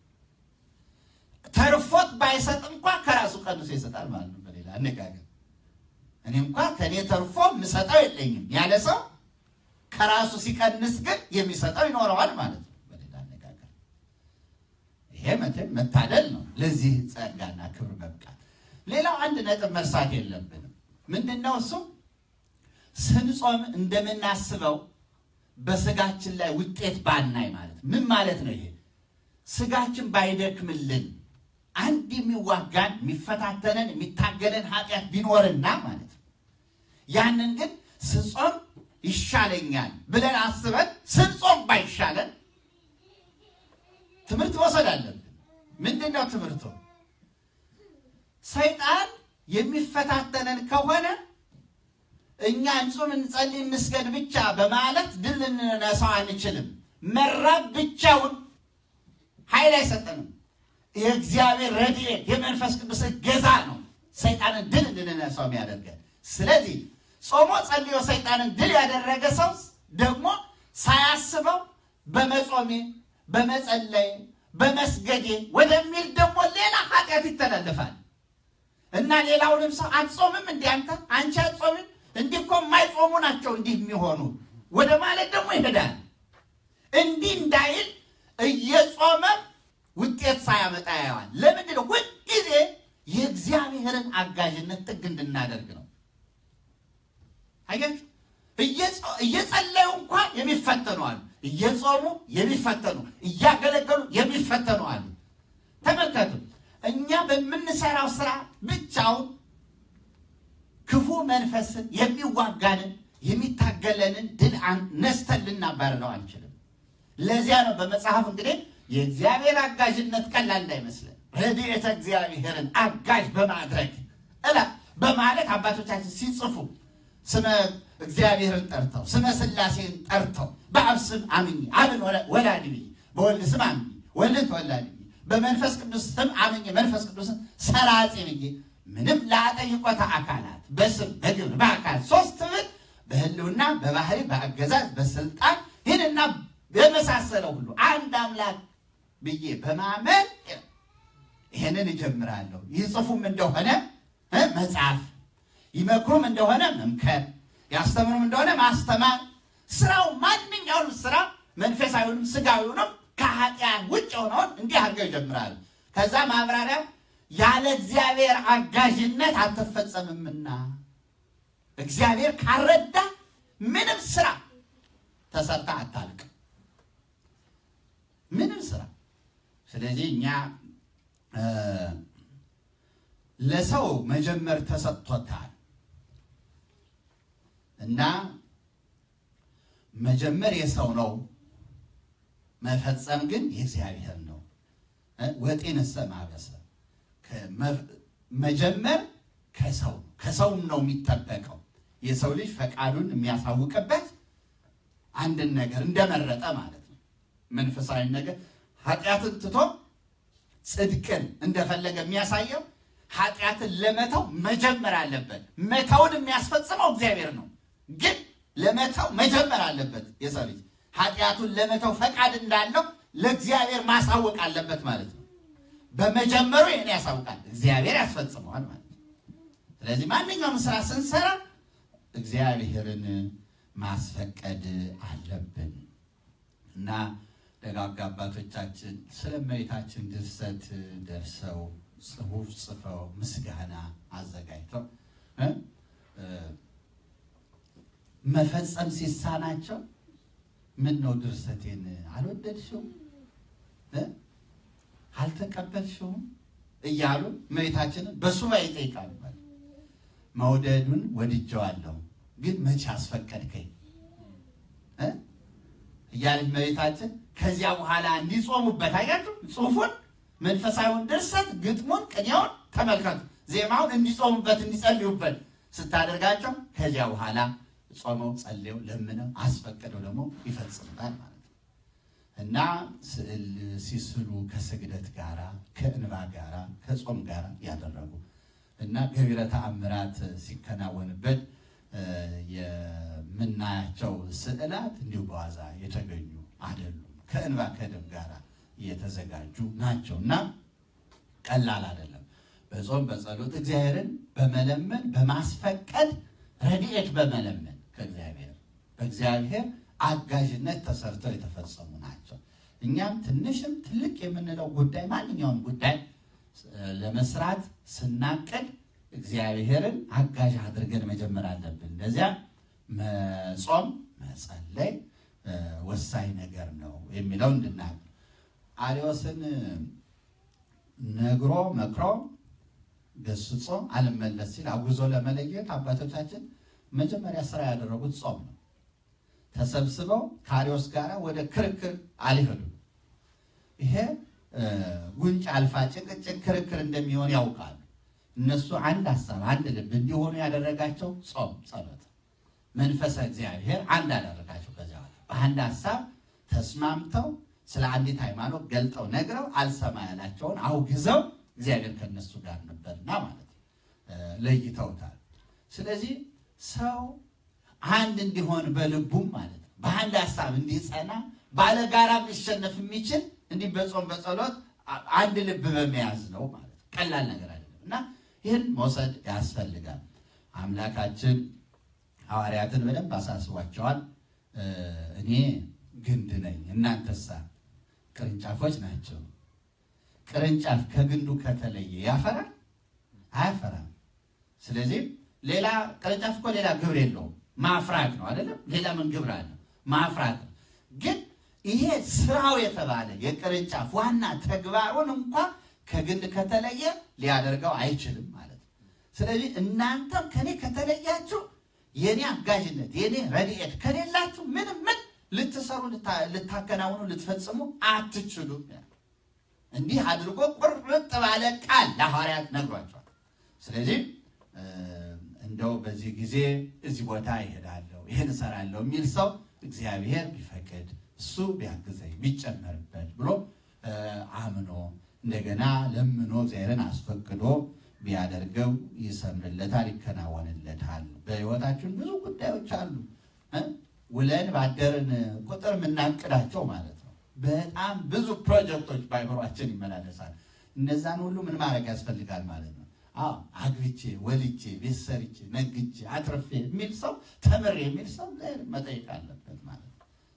A: ተርፎት ባይሰጥ እንኳ ከራሱ ቀንሶ ይሰጣል ማለት ነው። በሌላ አነጋገር እኔ እንኳ ከእኔ ተርፎ የምሰጠው የለኝም ያለ ሰው ከራሱ ሲቀንስ ግን የሚሰጠው ይኖረዋል ማለት ነው። በሌላ አነጋገር ይሄ መቼም መታደል ነው፣ ለዚህ ጸጋና ክብር መብቃት። ሌላው አንድ ነጥብ መርሳት የለብንም። ምንድን ነው እሱ? ስንጾም እንደምናስበው በስጋችን ላይ ውጤት ባናይ ማለት ምን ማለት ነው? ይሄ ስጋችን ባይደክምልን አንድ የሚዋጋን የሚፈታተነን የሚታገለን ኃጢአት ቢኖርና ማለት ነው ያንን ግን ስጾም ይሻለኛል ብለን አስበን ስንጾም ባይሻለን ትምህርት መውሰድ አለብን። ምንድን ነው ትምህርቱ? ሰይጣን የሚፈታተነን ከሆነ እኛ እንጹም፣ እንጸልይ፣ እንስገድ ብቻ በማለት ድል ልንነሳው አንችልም። መራብ ብቻውን ኃይል አይሰጠንም። የእግዚአብሔር ረድኤት የመንፈስ ቅዱስ እገዛ ነው ሰይጣንን ድል እንድንነሳው የሚያደርገን። ስለዚህ ጾሞ ጸልዮ ሰይጣንን ድል ያደረገ ሰው ደግሞ ሳያስበው በመጾሜ በመጸለይ በመስገዴ ወደሚል ደግሞ ሌላ ኃጢአት ይተላለፋል እና ሌላውንም ሰው አትጾምም እንዲህ አንተ አንቺ አትጾምም እንዲህ እኮ የማይጾሙ ናቸው እንዲህ የሚሆኑ ወደ ማለት ደግሞ ይሄዳል። እንዲህ እንዳይል እየጾመ ውጤት ሳያመጣ ያየዋል። ለምንድን ነው? ሁልጊዜ የእግዚአብሔርን አጋዥነት ጥግ እንድናደርግ ነው። አያችሁ፣ እየጸለዩ እንኳን የሚፈተኑ አሉ። እየጾሙ የሚፈተኑ፣ እያገለገሉ የሚፈተኑ አሉ። ተመልከቱ፣ እኛ በምንሰራው ስራ ብቻውን ክፉ መንፈስን የሚዋጋንን የሚታገለንን ድል ነስተን ልናባርረው አንችልም። ለዚያ ነው በመጽሐፍ እንግዲህ የእግዚአብሔር አጋዥነት ቀላል እንዳይመስለን ረድኤተ እግዚአብሔርን አጋዥ በማድረግ እላ በማለት አባቶቻችን ሲጽፉ ስመ እግዚአብሔርን ጠርተው ስመ ሥላሴን ጠርተው በአብ ስም አምኜ አብን ወላዲ ብዬ በወልድ ስም አምኜ ወልድን ተወላዲ ብዬ በመንፈስ ቅዱስ ስም አምኜ መንፈስ ቅዱስን ሰራጼ ብዬ ምንም ላጠይቆተ አካላት በስም በግብር በአካል ሶስት ብል በህልውና በባህሪ በአገዛዝ በስልጣን ይህንና በመሳሰለው ሁሉ አንድ አምላክ ብዬ በማመን ይህንን እጀምራለሁ። ይጽፉም እንደሆነ መጽሐፍ፣ ይመክሩም እንደሆነ መምከር፣ ያስተምሩም እንደሆነ ማስተማር። ስራው ማንኛውም ስራ መንፈሳዊውንም ስጋዊውንም ከኃጢአት ውጭ የሆነውን እንዲህ አድርገው ይጀምራሉ። ከዛ ማብራሪያ ያለ እግዚአብሔር አጋዥነት አትፈጸምምና እግዚአብሔር ካረዳ ምንም ስራ ተሰርታ አታልቅ። ምንም ስራ። ስለዚህ እኛ ለሰው መጀመር ተሰጥቶታል እና መጀመር የሰው ነው፣ መፈጸም ግን የእግዚአብሔር ነው። ወጤንሰ ማበሰ መጀመር ከሰው ከሰውም ነው የሚጠበቀው። የሰው ልጅ ፈቃዱን የሚያሳውቅበት አንድን ነገር እንደመረጠ ማለት ነው። መንፈሳዊ ነገር ኃጢአትን ትቶ ጽድቅን እንደፈለገ የሚያሳየው ኃጢአትን ለመተው መጀመር አለበት። መተውን የሚያስፈጽመው እግዚአብሔር ነው፣ ግን ለመተው መጀመር አለበት። የሰው ልጅ ኃጢአቱን ለመተው ፈቃድ እንዳለው ለእግዚአብሔር ማሳወቅ አለበት ማለት ነው። በመጀመሩ ይህን ያሳውቃል፣ እግዚአብሔር ያስፈጽመዋል ማለት ነው። ስለዚህ ማንኛውም ስራ ስንሰራ እግዚአብሔርን ማስፈቀድ አለብን እና ደጋግ አባቶቻችን ስለ እመቤታችን ድርሰት ደርሰው ጽሑፍ ጽፈው ምስጋና አዘጋጅተው መፈጸም ሲሳናቸው ምን ነው ድርሰቴን አልወደድሽውም አልተቀበልሽውም እያሉ እመቤታችንን በሱባኤ ይጠይቃሉ። መውደዱን ወድጀዋለሁ ግን መቼ አስፈቀድከኝ እያለች እመቤታችን ከዚያ በኋላ እንዲጾሙበት አያችሁ፣ ጽሑፉን መንፈሳዊውን ድርሰት ግጥሙን፣ ቅኔውን ተመልከቱ። ዜማውን እንዲጾሙበት እንዲጸልዩበት ስታደርጋቸው ከዚያ በኋላ ጾመው ጸልየው ለምነው አስፈቅደው ደግሞ ይፈጽሙታል ማለት ነው እና ስዕል ሲስሉ ከስግደት ጋራ ከእንባ ጋራ ከጾም ጋራ ያደረጉ እና ገቢረ ተአምራት ሲከናወንበት የምናያቸው ስዕላት እንዲሁ በዋዛ የተገኙ አይደሉም። ከእንባ ከደም ጋር የተዘጋጁ ናቸው እና ቀላል አይደለም። በጾም በጸሎት እግዚአብሔርን በመለመን በማስፈቀድ ረድኤት በመለመን ከእግዚአብሔር በእግዚአብሔር አጋዥነት ተሰርተው የተፈጸሙ ናቸው። እኛም ትንሽም ትልቅ የምንለው ጉዳይ ማንኛውም ጉዳይ ለመስራት ስናቅድ እግዚአብሔርን አጋዥ አድርገን መጀመር አለብን። እንደዚያ መጾም መጸለይ ወሳኝ ነገር ነው የሚለው እንድናቅ አርዮስን ነግሮ መክሮ ገስጾ አልመለስ ሲል አጉዞ ለመለየት አባቶቻችን መጀመሪያ ስራ ያደረጉት ጾም ነው። ተሰብስበው ከአርዮስ ጋር ወደ ክርክር አልሄዱም። ይሄ ጉንጭ አልፋ ጭቅጭቅ ክርክር እንደሚሆን ያውቃሉ። እነሱ አንድ ሀሳብ አንድ ልብ እንዲሆኑ ያደረጋቸው ጾም፣ ጸሎት፣ መንፈሰ እግዚአብሔር አንድ አደረጋቸው። ከዚያ በአንድ ሀሳብ ተስማምተው ስለ አንዲት ሃይማኖት ገልጠው ነግረው አልሰማ ያላቸውን አውግዘው እግዚአብሔር ከነሱ ጋር ነበርና ማለት ነው ለይተውታል። ስለዚህ ሰው አንድ እንዲሆን በልቡም ማለት ነው በአንድ ሀሳብ እንዲጸና ባለጋራ ሊሸነፍ የሚችል እንዲህ በጾም በጸሎት አንድ ልብ በመያዝ ነው ማለት ነው። ቀላል ነገር አይደለም እና ይህን መውሰድ ያስፈልጋል። አምላካችን ሐዋርያትን በደንብ አሳስቧቸዋል። እኔ ግንድ ነኝ፣ እናንተሳ ቅርንጫፎች ናቸው። ቅርንጫፍ ከግንዱ ከተለየ ያፈራል? አያፈራም። ስለዚህ ሌላ ቅርንጫፍ እኮ ሌላ ግብር የለውም፣ ማፍራት ነው አይደለም? ሌላ ምን ግብር አለ? ማፍራት ነው። ግን ይሄ ስራው የተባለ የቅርንጫፍ ዋና ተግባሩን እንኳ ከግንድ ከተለየ ሊያደርገው አይችልም ማለት ነው። ስለዚህ እናንተም ከኔ ከተለያችሁ የኔ አጋዥነት የኔ ረድኤት ከሌላችሁ ምንም ምን ልትሰሩ ልታከናውኑ ልትፈጽሙ አትችሉም። እንዲህ አድርጎ ቁርጥ ባለ ቃል ለሐዋርያት ነግሯቸዋል። ስለዚህ እንደው በዚህ ጊዜ እዚህ ቦታ ይሄዳለሁ ይሄን እሰራለሁ የሚል ሰው እግዚአብሔር ቢፈቅድ እሱ ቢያግዘኝ ቢጨመርበት ብሎ አምኖ እንደገና ለምኖ እግዚአብሔርን አስፈቅዶ ቢያደርገው ይሰምርለታል፣ ይከናወንለታል። በሕይወታችን ብዙ ጉዳዮች አሉ ውለን ባደርን ቁጥር የምናቅዳቸው ማለት ነው። በጣም ብዙ ፕሮጀክቶች በአይምሯችን ይመላለሳል። እነዛን ሁሉ ምን ማድረግ ያስፈልጋል ማለት ነው። አዎ አግብቼ ወልጄ ቤት ሰርቼ ነግቼ አትርፌ የሚል ሰው ተምሬ የሚል ሰው መጠየቅ አለበት ማለት ነው።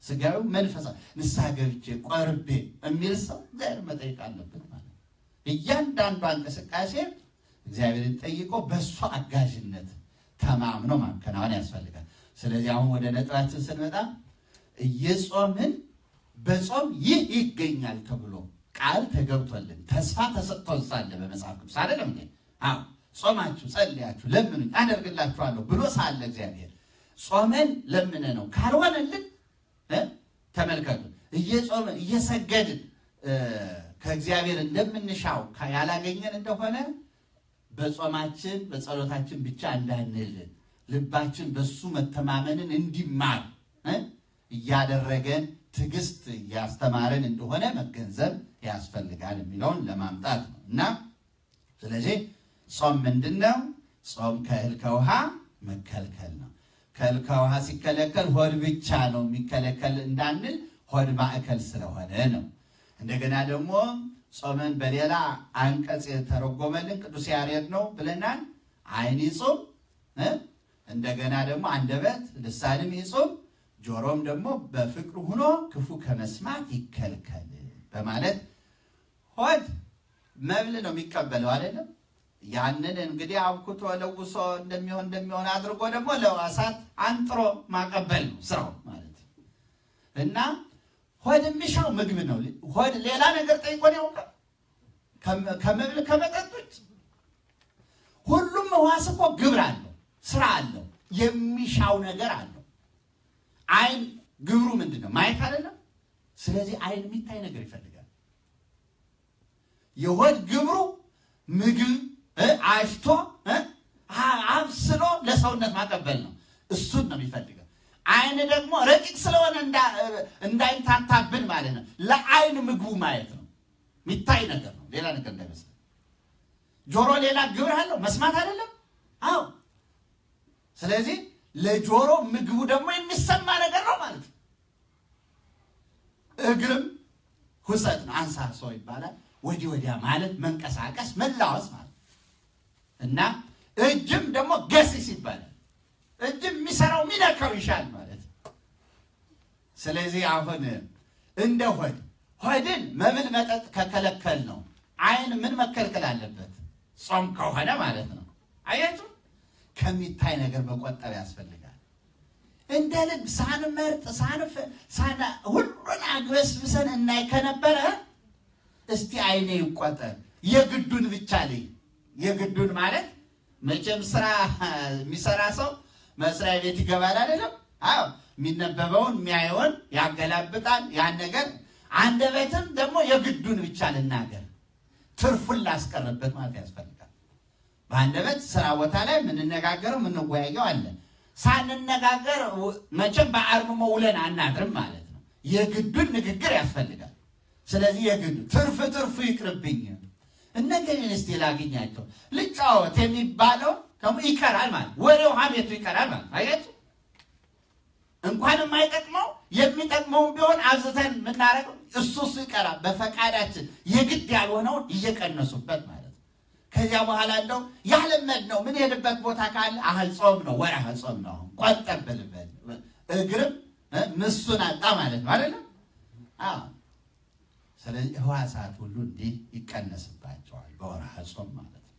A: ስጋዊ መንፈሳዊ ንስሐ ገብቼ ቆርቤ የሚል ሰው እግዚአብሔር መጠየቅ አለበት ማለት ነው። እያንዳንዷ እንቅስቃሴ እግዚአብሔርን ጠይቆ በእሱ አጋዥነት ተማምኖ ማከናወን ያስፈልጋል። ስለዚህ አሁን ወደ ነጥባችን ስንመጣ እየጾምን በጾም ይህ ይገኛል ተብሎ ቃል ተገብቶልን ተስፋ ተሰጥቶን ሳለ በመጽሐፍ ቅዱስ አይደለም እንዴ? አዎ ጾማችሁ ጸልያችሁ ለምኑኝ አደርግላችኋለሁ ብሎ ሳለ እግዚአብሔር ጾመን ለምነ ነው ካልሆነልን እ ተመልከቱ እየጾምን እየሰገድን ከእግዚአብሔር እንደምንሻው ያላገኘን እንደሆነ በጾማችን በጸሎታችን ብቻ እንዳንል ልባችን በሱ መተማመንን እንዲማር እ እያደረገን ትዕግስት እያስተማረን እንደሆነ መገንዘብ ያስፈልጋል የሚለውን ለማምጣት ነው እና ስለዚህ ጾም ምንድን ነው? ጾም ከእህል ከውሃ መከልከል ነው። ከእህል ከውሃ ሲከለከል ሆድ ብቻ ነው የሚከለከል እንዳንል ሆድ ማዕከል ስለሆነ ነው። እንደገና ደግሞ ጾምን በሌላ አንቀጽ የተረጎመልን ቅዱስ ያሬድ ነው ብለናል። ዓይን ይጹም፣ እንደገና ደግሞ አንደበት ልሳንም ይጹም፣ ጆሮም ደግሞ በፍቅሩ ሆኖ ክፉ ከመስማት ይከልከል በማለት ሆድ መብል ነው የሚቀበለው አይደለም። ያንን እንግዲህ አብኩቶ ለውሶ እንደሚሆን እንደሚሆን አድርጎ ደግሞ ለዋሳት አንጥሮ ማቀበል ነው ስራው ማለት እና ሆድ የሚሻው ምግብ ነው። ሆድ ሌላ ነገር ጠይቆን ያውቃል? ከመብል ከመጠጦች ሁሉም ሕዋስ እኮ ግብር አለው፣ ስራ አለው፣ የሚሻው ነገር አለው። ዓይን ግብሩ ምንድን ነው? ማየት አይደለም። ስለዚህ ዓይን የሚታይ ነገር ይፈልጋል። የሆድ ግብሩ ምግብ አሽቶ አብስሎ ለሰውነት ማቀበል ነው። እሱን ነው የሚፈልገው። ዓይን ደግሞ ረቂቅ ስለሆነ እንዳይታታብን ማለት ነው። ለዓይን ምግቡ ማየት ነው። የሚታይ ነገር ነው፣ ሌላ ነገር እንዳይመስል። ጆሮ ሌላ ግብር አለው፣ መስማት አይደለም። አዎ። ስለዚህ ለጆሮ ምግቡ ደግሞ የሚሰማ ነገር ነው ማለት ነው። እግርም ሁሰት ነው፣ አንሳሶ ይባላል። ወዲህ ወዲያ ማለት መንቀሳቀስ፣ መላወስ ማለት እና እጅም ደግሞ ገስስ ይባላል። እጅም የሚሰራው የሚነካው ይሻል ማለት ስለዚህ አሁን እንደ ሆድ ሆድን መብል መጠጥ ከከለከል ነው ዓይን ምን መከልከል አለበት? ጾም ከሆነ ማለት ነው። አያችሁ ከሚታይ ነገር መቆጠብ ያስፈልጋል። እንደ ልብ ሳንመርጥ ሳን ሁሉን አግበስብሰን እናይ ከነበረ እስቲ ዓይኔ ይቆጠር የግዱን ብቻ ልይ የግዱን ማለት መቼም ስራ የሚሰራ ሰው መስሪያ ቤት ይገባል አይደለም? አዎ የሚነበበውን የሚያየውን ያገላብጣል። ያን ነገር አንደበትም ደግሞ የግዱን ብቻ ልናገር ትርፉን ላስቀርበት ማለት ያስፈልጋል። በአንደበት ስራ ቦታ ላይ የምንነጋገረው የምንወያየው አለ። ሳንነጋገር መቼም በአርምሞ ውለን አናድርም ማለት ነው። የግዱን ንግግር ያስፈልጋል። ስለዚህ የግዱ ትርፍ ትርፉ ይቅርብኝ እነገሌን እስቲ ላግኛቸው ልጫወት የሚባለው ደግሞ ይቀራል ማለት ወሬው ሀሜቱ ይቀራል ማለት አያችሁ። እንኳን የማይጠቅመው የሚጠቅመውን ቢሆን አብዝተን የምናደርገው እሱ እሱ ይቀራል። በፈቃዳችን የግድ ያልሆነውን እየቀነሱበት ማለት ነው። ከዚያ በኋላ እንደው ያለመድነው ምን ሄድበት ቦታ ካለ አህል ጾም ነው ወርሃ ጾም ነው አሁን ቆጠብልበት እግርም ምሱን አጣ ማለት ነው አይደለም። ስለዚህ ሕዋሳት ሁሉ እንዲህ ይቀነስባቸዋል በወርሃ ጾም ማለት ነው።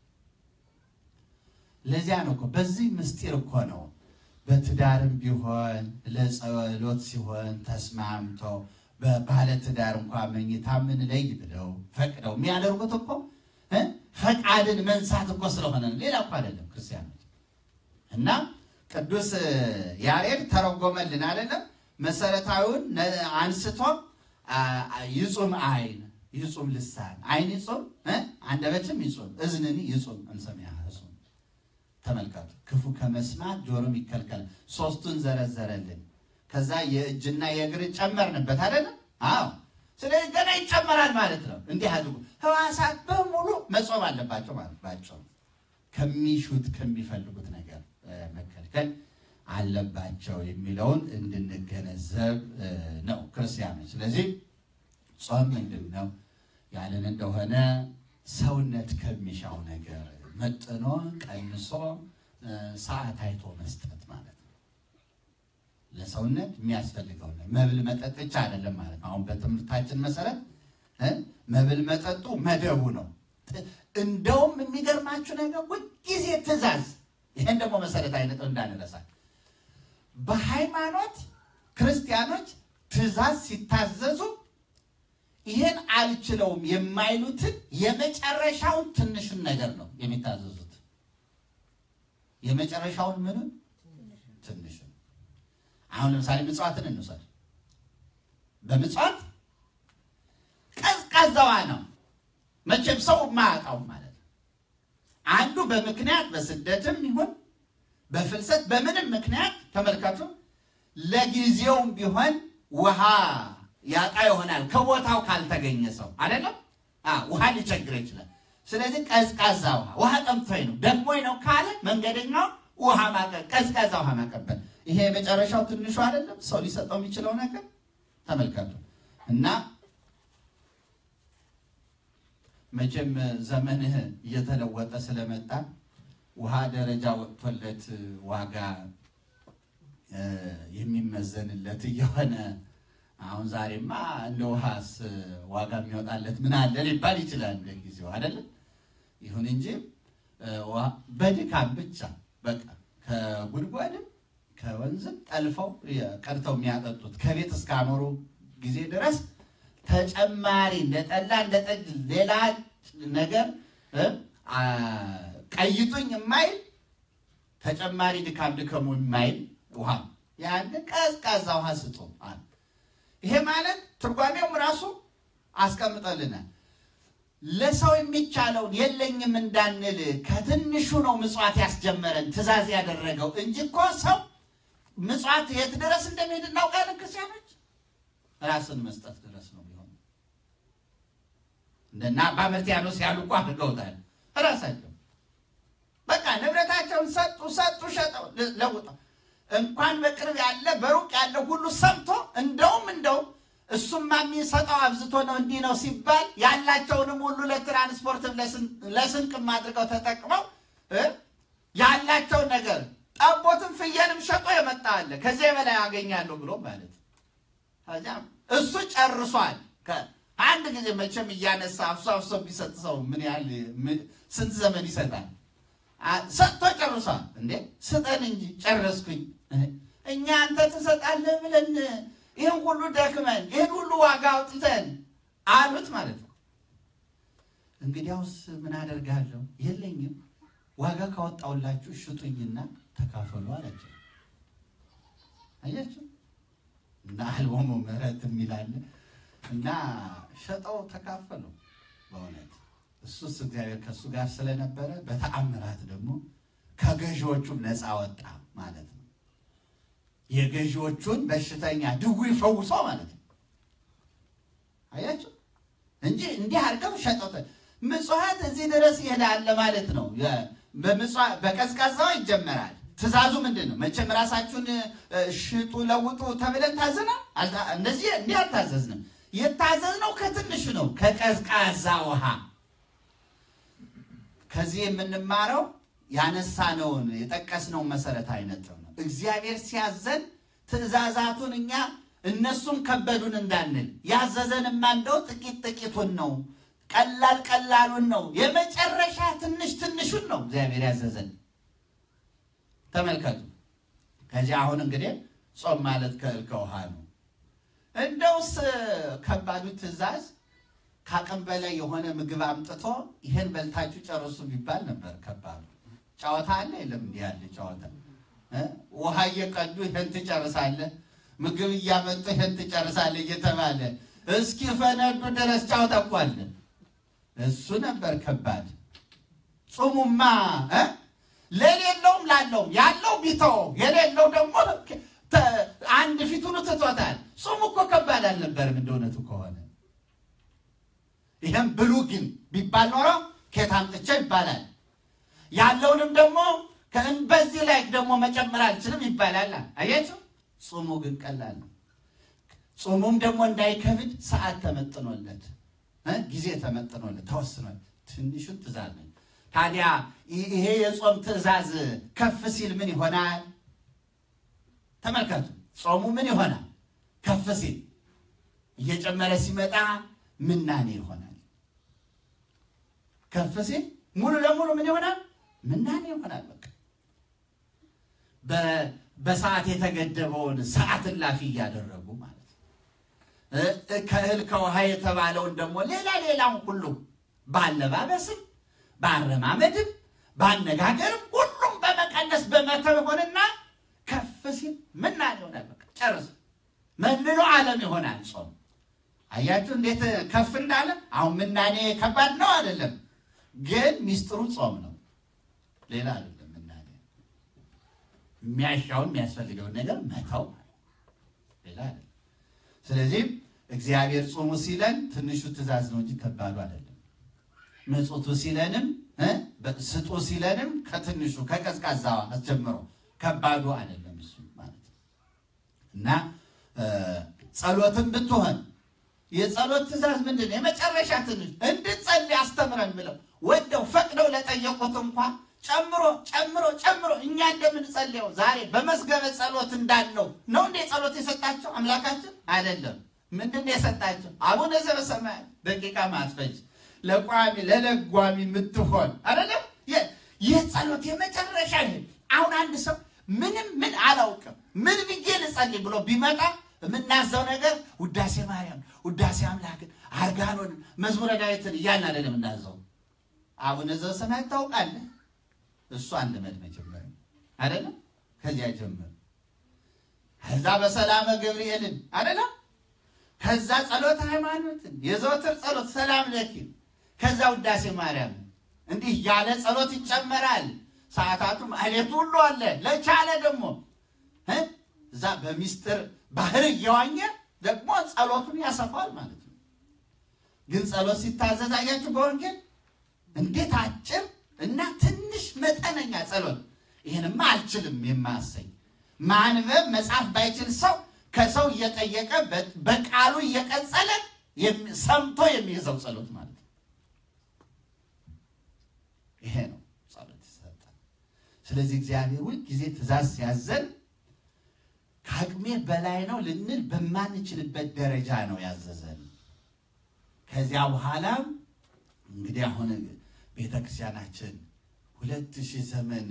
A: ለዚያ ነው እኮ በዚህ ምስጢር እኮ ነው በትዳርም ቢሆን ለጸሎት ሲሆን ተስማምቶ በባለ ትዳር እንኳ መኝታ ምን ለይ ብለው ፈቅደው የሚያደርጉት እኮ ፈቃድን መንሳት እኮ ስለሆነ ነው። ሌላ እኮ አይደለም ክርስቲያኖች። እና ቅዱስ ያሬድ ተረጎመልን አይደለም መሰረታዊውን አንስቶ ይጹም ዓይን ይጹም ልሳን ዓይን ይጹም አንደበትም ይጹም እዝንኒ ይጹም እምሰሚያ እሱም ተመልከቱ። ክፉ ከመስማት ጆሮም ይከልከል። ሶስቱን ዘረዘረልን። ከዛ የእጅና የእግር ጨመርንበት አይደለም? አዎ። ስለዚህ ገና ይጨመራል ማለት ነው። እንዲህ አድርጉ። ሕዋሳት በሙሉ መጾም አለባቸው ማለት ባቸው ከሚሹት ከሚፈልጉት ነገር መከልከል አለባቸው የሚለውን እንድንገነዘብ ነው ክርስቲያኖች። ስለዚህ ጾም ምንድን ነው ያለን እንደሆነ ሰውነት ከሚሻው ነገር መጥኖ ቀንሶ ሰዓት አይቶ መስጠት ማለት ነው። ለሰውነት የሚያስፈልገው ነው። መብል መጠጥ ብቻ አይደለም ማለት ነው። አሁን በትምህርታችን መሰረት እ መብል መጠጡ መደቡ ነው። ጥ- እንደውም የሚገርማችሁ ነገር ሁልጊዜ ትእዛዝ፣ ይህን ደግሞ መሰረታዊ ነጥብ እንዳንረሳ በሃይማኖት ክርስቲያኖች ትእዛዝ ሲታዘዙ ይህን አልችለውም የማይሉትን የመጨረሻውን ትንሹን ነገር ነው የሚታዘዙት። የመጨረሻውን ምኑን ትንሹን። አሁን ለምሳሌ ምጽዋትን እንውሰድ። በምጽዋት ቀዝቃዛዋ ነው መቼም ሰው የማያውቀው ማለት ነው። አንዱ በምክንያት በስደትም ይሁን በፍልሰት በምንም ምክንያት ተመልከቱ፣ ለጊዜውም ቢሆን ውሃ ያጣ ይሆናል ከቦታው ካልተገኘ ሰው አይደለም። አዎ፣ ውሃ ሊቸግር ይችላል። ስለዚህ ቀዝቃዛ ውሃ ውሃ ጠምቶኝ ነው ደክሞኝ ነው ካለ መንገደኛው ውሃ ማቀ- ቀዝቃዛ ውሃ ማቀበል፣ ይሄ የመጨረሻው ትንሹ አይደለም ሰው ሊሰጠው የሚችለው ነገር ተመልከቱ። እና መቼም ዘመንህ እየተለወጠ ስለመጣ ውሃ ደረጃ ወጥቶለት ዋጋ እ የሚመዘንለት እየሆነ አሁን ዛሬማ እንደ ውሃስ ዋጋ የሚወጣለት ምን አለ ሊባል ይችላል። እንደ ጊዜው አይደለም። ይሁን እንጂ እ ውሃ በድካም ብቻ በቃ ከጉድጓድም ከወንዝም ጠልፈው ቀድተው የሚያጠጡት ከቤት እስካኖሩ ጊዜ ድረስ ተጨማሪ እንደ ጠላ እንደ ጠጅ ሌላ ነገር እ አ ቀይጡኝ የማይል ተጨማሪ ድካም ድከሙ የማይል ውሃ ያን ቀዝቃዛ ውሃ ስጡ አለ። ይሄ ማለት ትርጓሜውም ራሱ አስቀምጠልናል። ለሰው የሚቻለውን የለኝም እንዳንል ከትንሹ ነው ምጽዋት ያስጀመረን ትእዛዝ ያደረገው እንጂ እኮ ሰው ምጽዋት የት ድረስ እንደሚሄድ እናውቃለን። ክርስቲያኖች ራስን መስጠት ድረስ ነው ቢሆን እንደና አባ መርትያኖስ ያሉ እኮ አድርገውታል። ራሳቸው በቃ ንብረታቸውን ሰጡ፣ ሰጡ፣ ሸጠው ለውጠው እንኳን በቅርብ ያለ በሩቅ ያለ ሁሉ ሰምቶ እንደውም እንደውም እሱማ የሚሰጠው አብዝቶ ነው እንዲህ ነው ሲባል ያላቸውንም ሁሉ ለትራንስፖርት ለስንቅም አድርገው ተጠቅመው እ ያላቸውን ነገር ጠቦትም ፍየልም ሸጦ የመጣ አለ ከዚያ በላይ አገኛለሁ ብሎ ማለት ነው። ከዚያም እሱ ጨርሷል። አንድ ጊዜ መቼም እያነሳ አፍሶ አፍሶ ቢሰጥ ሰው ምን ያህል ስንት ዘመን ይሰጣል? ሰጥቶ ጨርሷል። እንዴ ስጠን እንጂ ጨረስኩኝ። እኛ አንተ ትሰጣለህ ብለን ይህን ሁሉ ደክመን ይህን ሁሉ ዋጋ አውጥተን አሉት ማለት ነው። እንግዲያውስ ምን አደርጋለሁ? የለኝም፣ ዋጋ ካወጣውላችሁ ሽጡኝና ተካፈሉ አላቸው። አያችሁ እና አልቦሙ ምሕረት የሚላለ እና ሸጠው ተካፈሉ። በእውነት እሱስ እግዚአብሔር ከእሱ ጋር ስለነበረ በተአምራት ደግሞ ከገዢዎቹም ነፃ ወጣ ማለት ነው። የገዢዎቹን በሽተኛ ድውይ ፈውሶ ማለት ነው። አያችሁ እንጂ እንዲህ አድርገው ሸጠው ምጽዋት እዚህ ድረስ ይሄዳል ማለት ነው። በቀዝቃዛው ይጀመራል። ትእዛዙ ምንድን ነው? መቼም ራሳችሁን ሽጡ ለውጡ ተብለን ታዘናል። እንደዚህ እንዲህ አልታዘዝንም። የታዘዝነው ከትንሹ ነው፣ ከቀዝቃዛ ውሃ። ከዚህ የምንማረው ያነሳነውን የጠቀስነውን መሰረታዊ ነጥብ ነው። እግዚአብሔር ሲያዘን ትእዛዛቱን እኛ እነሱም ከበዱን እንዳንል ያዘዘንማ እንደው ጥቂት ጥቂቱን ነው፣ ቀላል ቀላሉን ነው፣ የመጨረሻ ትንሽ ትንሹን ነው እግዚአብሔር ያዘዘን። ተመልከቱ። ከዚህ አሁን እንግዲህ ጾም ማለት ከእህል ከውሃ ነው። እንደውስ ከባዱ ትእዛዝ ከአቅም በላይ የሆነ ምግብ አምጥቶ ይሄን በልታችሁ ጨርሱ ቢባል ነበር ከባዱ። ጨዋታ አለ የለም? እንዲህ ያለ ጨዋታ ውሃ እየቀዱ ይሄን ትጨርሳለህ፣ ምግብ እያመጡ ይሄን ትጨርሳለህ እየተባለ እስኪ ፈነዱ ድረስ ጨዋታ እኮ አለ። እሱ ነበር ከባድ። ጾሙማ ለሌለውም ላለውም ያለው ቢተው የሌለው ደግሞ አንድ ፊቱን ትቶታል። ጾሙ እኮ ከባድ አልነበርም እንደ እውነቱ ከሆነ ይህም ብሉ ግን ቢባል ኖሮ ከየት አምጥቼ ይባላል። ያለውንም ደግሞ በዚህ ላይ ደግሞ መጨመር አልችልም ይባላል። አያችሁ፣ ጾሙ ግን ቀላል ነው። ጾሙም ደግሞ እንዳይከብድ ሰዓት ተመጥኖለት ጊዜ ተመጥኖለት ተወስኗል። ትንሹን ትእዛዝ ነው። ታዲያ ይሄ የጾም ትእዛዝ ከፍ ሲል ምን ይሆናል? ተመልከቱ። ጾሙ ምን ይሆናል? ከፍ ሲል እየጨመረ ሲመጣ ምናኔ ይሆናል። ከፍ ሲል ሙሉ ለሙሉ ምን ይሆናል? ምናኔ ይሆናል። በቃ በ- በሰዓት የተገደበውን ሰዓት እላፊ እያደረጉ ማለት ነው። እ- እ- ከእህል ከውሃ የተባለውን ደግሞ ሌላ ሌላውን ሁሉ በአለባበስም በአረማመድም በአነጋገርም ሁሉም በመቀነስ በመተው ይሆንና ከፍ ሲል ምናኔ ይሆናል። በቃ ጨርስ መንኖ ዓለም ይሆናል ጾም። አያችሁ እንዴት ከፍ እንዳለ። አሁን ምናኔ ከባድ ነው አይደለም፣ ግን ሚስጥሩ ጾም ነው፣ ሌላ አይደለም። ምናኔ የሚያሻውን የሚያስፈልገውን ነገር መተው ሌላ አይደለም። ስለዚህም እግዚአብሔር ጾሙ ሲለን ትንሹ ትእዛዝ ነው እንጂ ከባዱ አይደለም። ምጽቱ ሲለንም እ ስጡ ሲለንም ከትንሹ ከቀዝቃዛ አስጀምሮ ከባዱ አይደለም እሱ ማለት ነው እና ጸሎትን ብትሆን የጸሎት ትእዛዝ ምንድን ነው? የመጨረሻ ትንሽ እንድጸልይ አስተምረን ብለው ወደው ፈቅደው ለጠየቁት እንኳን ጨምሮ ጨምሮ ጨምሮ እኛ እንደምንጸልየው ዛሬ በመዝገበ ጸሎት እንዳለው ነው እንዴ ጸሎት የሰጣቸው አምላካችን አይደለም። ምንድን ነው የሰጣቸው? አቡነ ዘበሰማያት ደቂቃ ማትፈጅ ለቋሚ ለለጓሚ የምትሆን አይደለም። ይህ ጸሎት የመጨረሻ ይሄ አሁን አንድ ሰው ምንም ምን አላውቅም ምን ብዬ ልጸልይ ብሎ ቢመጣ የምናዘው ነገር ውዳሴ ማርያም፣ ውዳሴ አምላክን፣ አርጋኖን፣ መዝሙረ ዳዊትን እያልን አይደለም የምናዘው። አቡነ ዘበሰማያት ታውቃለህ? እሱ አንድ መድ መጀመር አይደለም። ከዚያ ጀምር። ከዛ በሰላመ ገብርኤልን አይደለም። ከዛ ጸሎት ሃይማኖትን፣ የዘወትር ጸሎት ሰላም ለኪ፣ ከዛ ውዳሴ ማርያም እንዲህ ያለ ጸሎት ይጨመራል። ሰዓታቱም አሌቱ ሁሉ አለ። ለቻለ ደግሞ እዛ በሚስጥር ባህር እየዋኘ ደግሞ ጸሎቱን ያሰፋል ማለት ነው። ግን ጸሎት ሲታዘዝ አያችሁ በወንጌል እንዴት አጭር እና ትንሽ መጠነኛ ጸሎት። ይህንማ አልችልም የማያሰኝ ማንበብ መጻፍ ባይችል ሰው ከሰው እየጠየቀ በቃሉ እየቀጸለ ሰምቶ የሚይዘው ጸሎት ማለት ነው። ይሄ ነው ጸሎት ይሰጣል። ስለዚህ እግዚአብሔር ሁል ጊዜ ትእዛዝ ሲያዘን ከአቅሜ በላይ ነው ልንል በማንችልበት ደረጃ ነው ያዘዘን። ከዚያ በኋላም እንግዲህ አሁን ቤተ ክርስቲያናችን ሁለት ሺህ ዘመን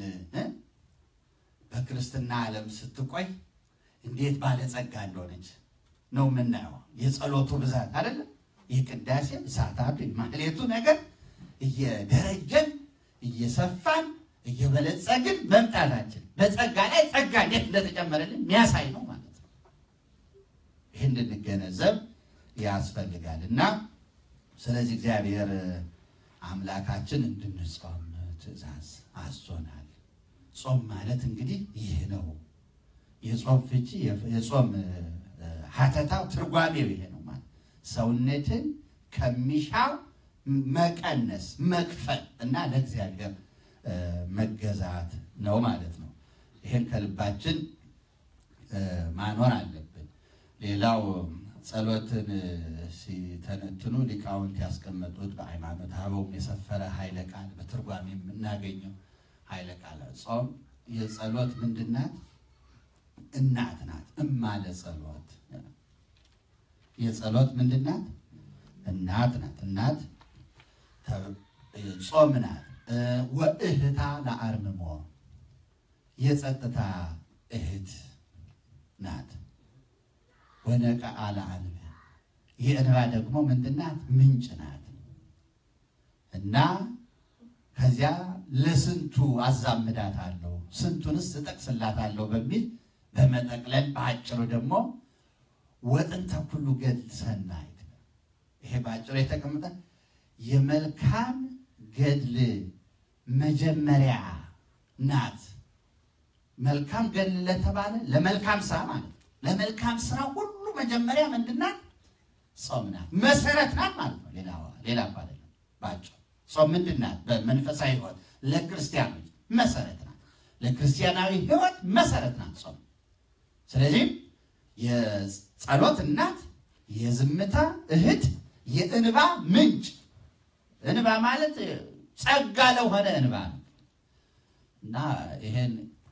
A: በክርስትና ዓለም ስትቆይ እንዴት ባለጸጋ እንደሆነች ነው የምናየው። የጸሎቱ ብዛት አይደለም፣ የቅዳሴ ሰዓታቱ ማህሌቱ ነገር እየደረጀን እየሰፋን እየበለጸግን መምጣታችን በጸጋ ላይ ጸጋ እንዴት እንደተጨመረልን የሚያሳይ ነው ማለት ነው። ይህ እንድንገነዘብ ያስፈልጋል እና ስለዚህ እግዚአብሔር አምላካችን እንድንጾም ትእዛዝ አዞናል። ጾም ማለት እንግዲህ ይህ ነው። የጾም ፍቺ የጾም ሀተታው ትርጓሜው ይሄ ነው ማለት ሰውነትን ከሚሻው መቀነስ መክፈል እና ለእግዚአብሔር መገዛት ነው ማለት ነው። ይሄን ከልባችን ማኖር አለብን። ሌላው ጸሎትን ሲተነትኑ ሊቃውንት ያስቀመጡት በሃይማኖት አበውም የሰፈረ ኃይለ ቃል በትርጓሜ የምናገኘው ኃይለ ቃል ጾም የጸሎት ምንድን ናት? እናት ናት። እማ ለጸሎት የጸሎት ምንድን ናት? እናት ናት። እናት ጾም ናት። ወእህታ ለአርምሞ የጸጥታ እህት ናት። ወነቃአ ለአንበ የእንባ ደግሞ ምንድን ናት? ምንጭ ናት እና ከዚያ ለስንቱ አዛምዳት አለው ስንቱንስ እጠቅስላታለሁ በሚል በመጠቅለል በአጭሩ ደግሞ ወጥንተ ኩሉ ገድል ሰናይት ይሄ በአጭሩ የተቀመጠ የመልካም ገድል መጀመሪያ ናት። መልካም ገድል ለተባለ ለመልካም ስራ ማለት ነው። ለመልካም ስራ ሁሉ መጀመሪያ ምንድን ናት? ጾም ናት። መሰረት ናት ማለት ነው። ሌላ ሌላ እኮ አይደለም። በአጭሩ ጾም ምንድን ናት? በመንፈሳዊ ሕይወት ለክርስቲያኖች መሰረት ናት። ለክርስቲያናዊ ሕይወት መሰረት ናት ጾም። ስለዚህም የጸሎት እናት፣ የዝምታ እህት፣ የእንባ ምንጭ እንባ ማለት ጸጋ ለሆነ እንባ ነው እና ይሄን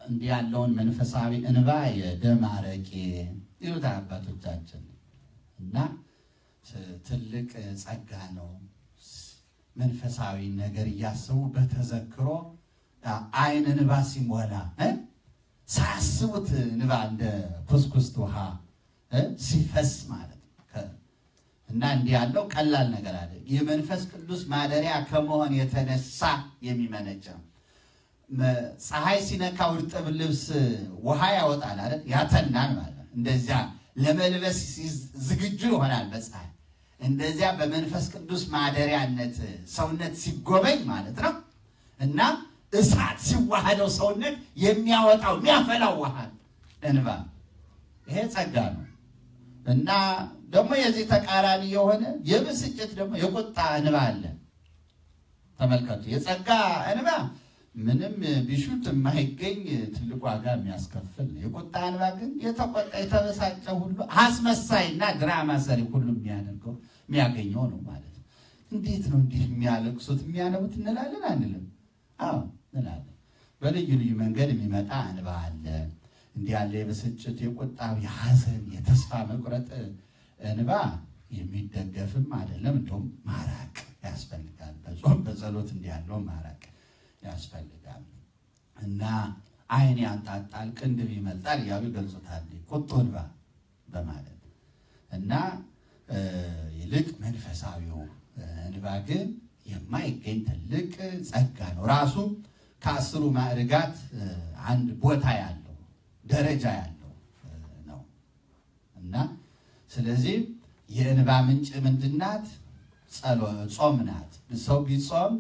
A: እንዲህ ያለውን መንፈሳዊ እንባ የደም አረቄ ይሉታል አባቶቻችን እና ትልቅ ጸጋ ነው። መንፈሳዊ ነገር እያሰቡ በተዘክሮ አይን እንባ ሲሞላ ሳያስቡት እንባ እንደ ኩስኩስት ውሃ ሲፈስ ማለት ነው። እና እንዲህ ያለው ቀላል ነገር አለ። የመንፈስ ቅዱስ ማደሪያ ከመሆን የተነሳ የሚመነጭ ነው። ፀሐይ ሲነካው እርጥብ ልብስ ውሃ ያወጣል አይደል? ያተናል ማለት ነው። እንደዚያ ለመልበስ ዝግጁ ይሆናል በፀሐይ እንደዚያ በመንፈስ ቅዱስ ማደሪያነት ሰውነት ሲጎበኝ ማለት ነው እና እሳት ሲዋሃደው ሰውነት የሚያወጣው የሚያፈላው ውሃ እንባ፣ ይሄ ጸጋ ነው እና ደግሞ የዚህ ተቃራኒ የሆነ የብስጭት ደግሞ የቁጣ እንባ አለ። ተመልከቱ። የጸጋ እንባ ምንም ቢሹት የማይገኝ ትልቅ ዋጋ የሚያስከፍል ነው። የቁጣ እንባ ግን የተቆጣ የተበሳጨ ሁሉ አስመሳይና ድራማ ሰሪ ሁሉ የሚያደርገው የሚያገኘው ነው ማለት ነው። እንዴት ነው እንዲህ የሚያለቅሱት የሚያነቡት እንላለን አንልም? አዎ እንላለን። በልዩ ልዩ መንገድ የሚመጣ እንባ አለ። እንዲህ ያለ የብስጭት፣ የቁጣ፣ የሐዘን፣ የተስፋ መቁረጥ እንባ የሚደገፍም አይደለም። እንደውም ማራቅ ያስፈልጋል። በጾም በጸሎት እንዲህ ያለው ማራቅ ያስፈልጋል እና ዓይን ያንጣጣል፣ ቅንድብ ይመልጣል እያሉ ይገልጹታል። ቁጡ እንባ በማለት እና ይልቅ መንፈሳዊው እንባ ግን የማይገኝ ትልቅ ጸጋ ነው። ራሱ ከአስሩ ማዕርጋት አንድ ቦታ ያለው ደረጃ ያለው ነው እና ስለዚህ የእንባ ምንጭ ምንድናት? ጾም ናት። ሰው ቢጾም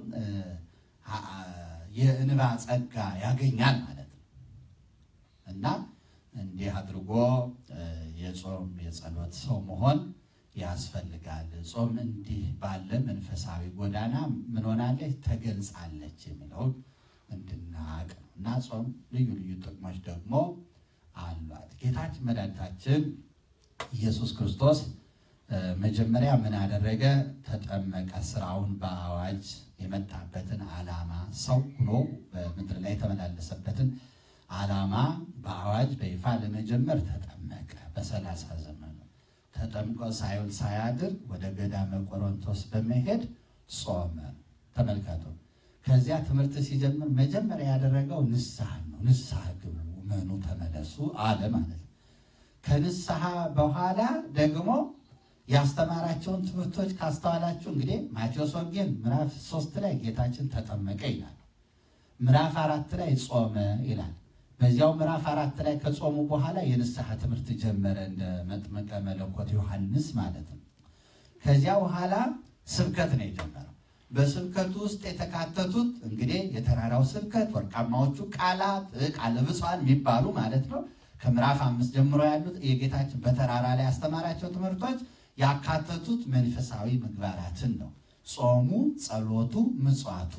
A: የእንባ ጸጋ ያገኛል ማለት ነው እና እንዲህ አድርጎ የጾም የጸሎት ሰው መሆን ያስፈልጋል። ጾም እንዲህ ባለ መንፈሳዊ ጎዳና ምን ሆናለች ተገልጻለች የሚለውን እንድናቅ ነው እና ጾም ልዩ ልዩ ጥቅሞች ደግሞ አሏት። ጌታችን መድኃኒታችን ኢየሱስ ክርስቶስ መጀመሪያ ምን አደረገ? ተጠመቀ። ስራውን በአዋጅ የመጣበትን ዓላማ ሰው ሆኖ በምድር ላይ የተመላለሰበትን ዓላማ በአዋጅ በይፋ ለመጀመር ተጠመቀ። በሰላሳ ዘመኑ ተጠምቆ ሳይውል ሳያድር ወደ ገዳመ ቆሮንቶስ በመሄድ ጾመ። ተመልከቱ። ከዚያ ትምህርት ሲጀምር መጀመሪያ ያደረገው ንስሐ ነው። ንስሐ ግቡ፣ እመኑ፣ ተመለሱ አለ ማለት ነው። ከንስሐ በኋላ ደግሞ ያስተማራቸውን ትምህርቶች ካስተዋላችሁ እንግዲህ ማቴዎስ ወንጌል ምዕራፍ ሶስት ላይ ጌታችን ተጠመቀ ይላል። ምዕራፍ አራት ላይ ጾመ ይላል። በዚያው ምዕራፍ አራት ላይ ከጾሙ በኋላ የንስሐ ትምህርት ጀመረ እንደ መጥምቀ መለኮት ዮሐንስ ማለት ነው። ከዚያ በኋላ ስብከት ነው የጀመረው። በስብከቱ ውስጥ የተካተቱት እንግዲህ የተራራው ስብከት፣ ወርቃማዎቹ ቃላት፣ ቃለ ብፁዓን የሚባሉ ማለት ነው። ከምዕራፍ አምስት ጀምሮ ያሉት የጌታችን በተራራ ላይ ያስተማራቸው ትምህርቶች ያካተቱት መንፈሳዊ ምግባራትን ነው። ጾሙ፣ ጸሎቱ፣ ምጽዋቱ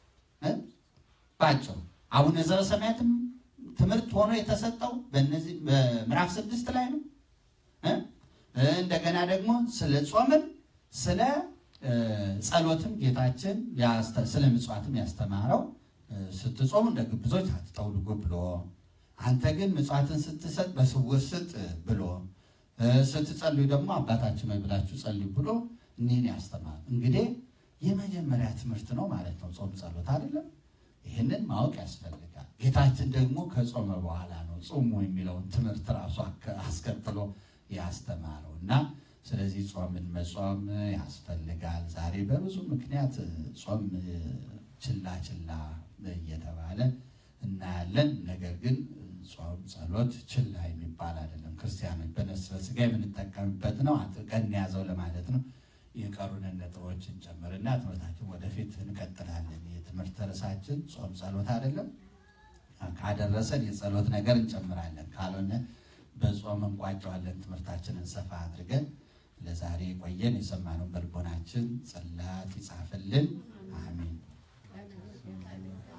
A: ባጭሩ አቡነ ዘበሰማያትም ትምህርት ሆኖ የተሰጠው በእነዚህ በምዕራፍ ስድስት ላይ ነው። እንደገና ደግሞ ስለ ጾምም ስለ ጸሎትም ጌታችን ስለ ምጽዋትም ያስተማረው ስትጾሙ እንደ ግብዞች አትጠውልጉ ብሎ አንተ ግን ምጽዋትን ስትሰጥ በስውር ስጥ ብሎ ስትጸልዩ ደግሞ አባታችን ሆይ ብላችሁ ጸልዩ ብሎ እኒህን ያስተማር። እንግዲህ የመጀመሪያ ትምህርት ነው ማለት ነው ጾም ጸሎት አይደለም። ይህንን ማወቅ ያስፈልጋል። ጌታችን ደግሞ ከጾመ በኋላ ነው ጾሙ የሚለውን ትምህርት ራሱ አስከትሎ ያስተማረው እና ስለዚህ ጾምን መጾም ያስፈልጋል። ዛሬ በብዙ ምክንያት ጾም ችላ ችላ እየተባለ እናያለን። ነገር ግን ጾም ጸሎት ችላ የሚባል አይደለም። ክርስቲያኖች በነፍስ በሥጋ የምንጠቀምበት ነው። አጥብቀን እንያዘው ለማለት ነው። የቀሩንን ነጥቦችን ጨምርና ትምህርታችን ወደፊት እንቀጥላለን። የትምህርት ርዕሳችን ጾም ጸሎት አይደለም። ካደረሰን የጸሎት ነገር እንጨምራለን፣ ካልሆነ በጾም እንቋጨዋለን። ትምህርታችንን ሰፋ አድርገን ለዛሬ ቆየን። የሰማነውን በልቦናችን ጽላት ይጻፍልን። አሜን።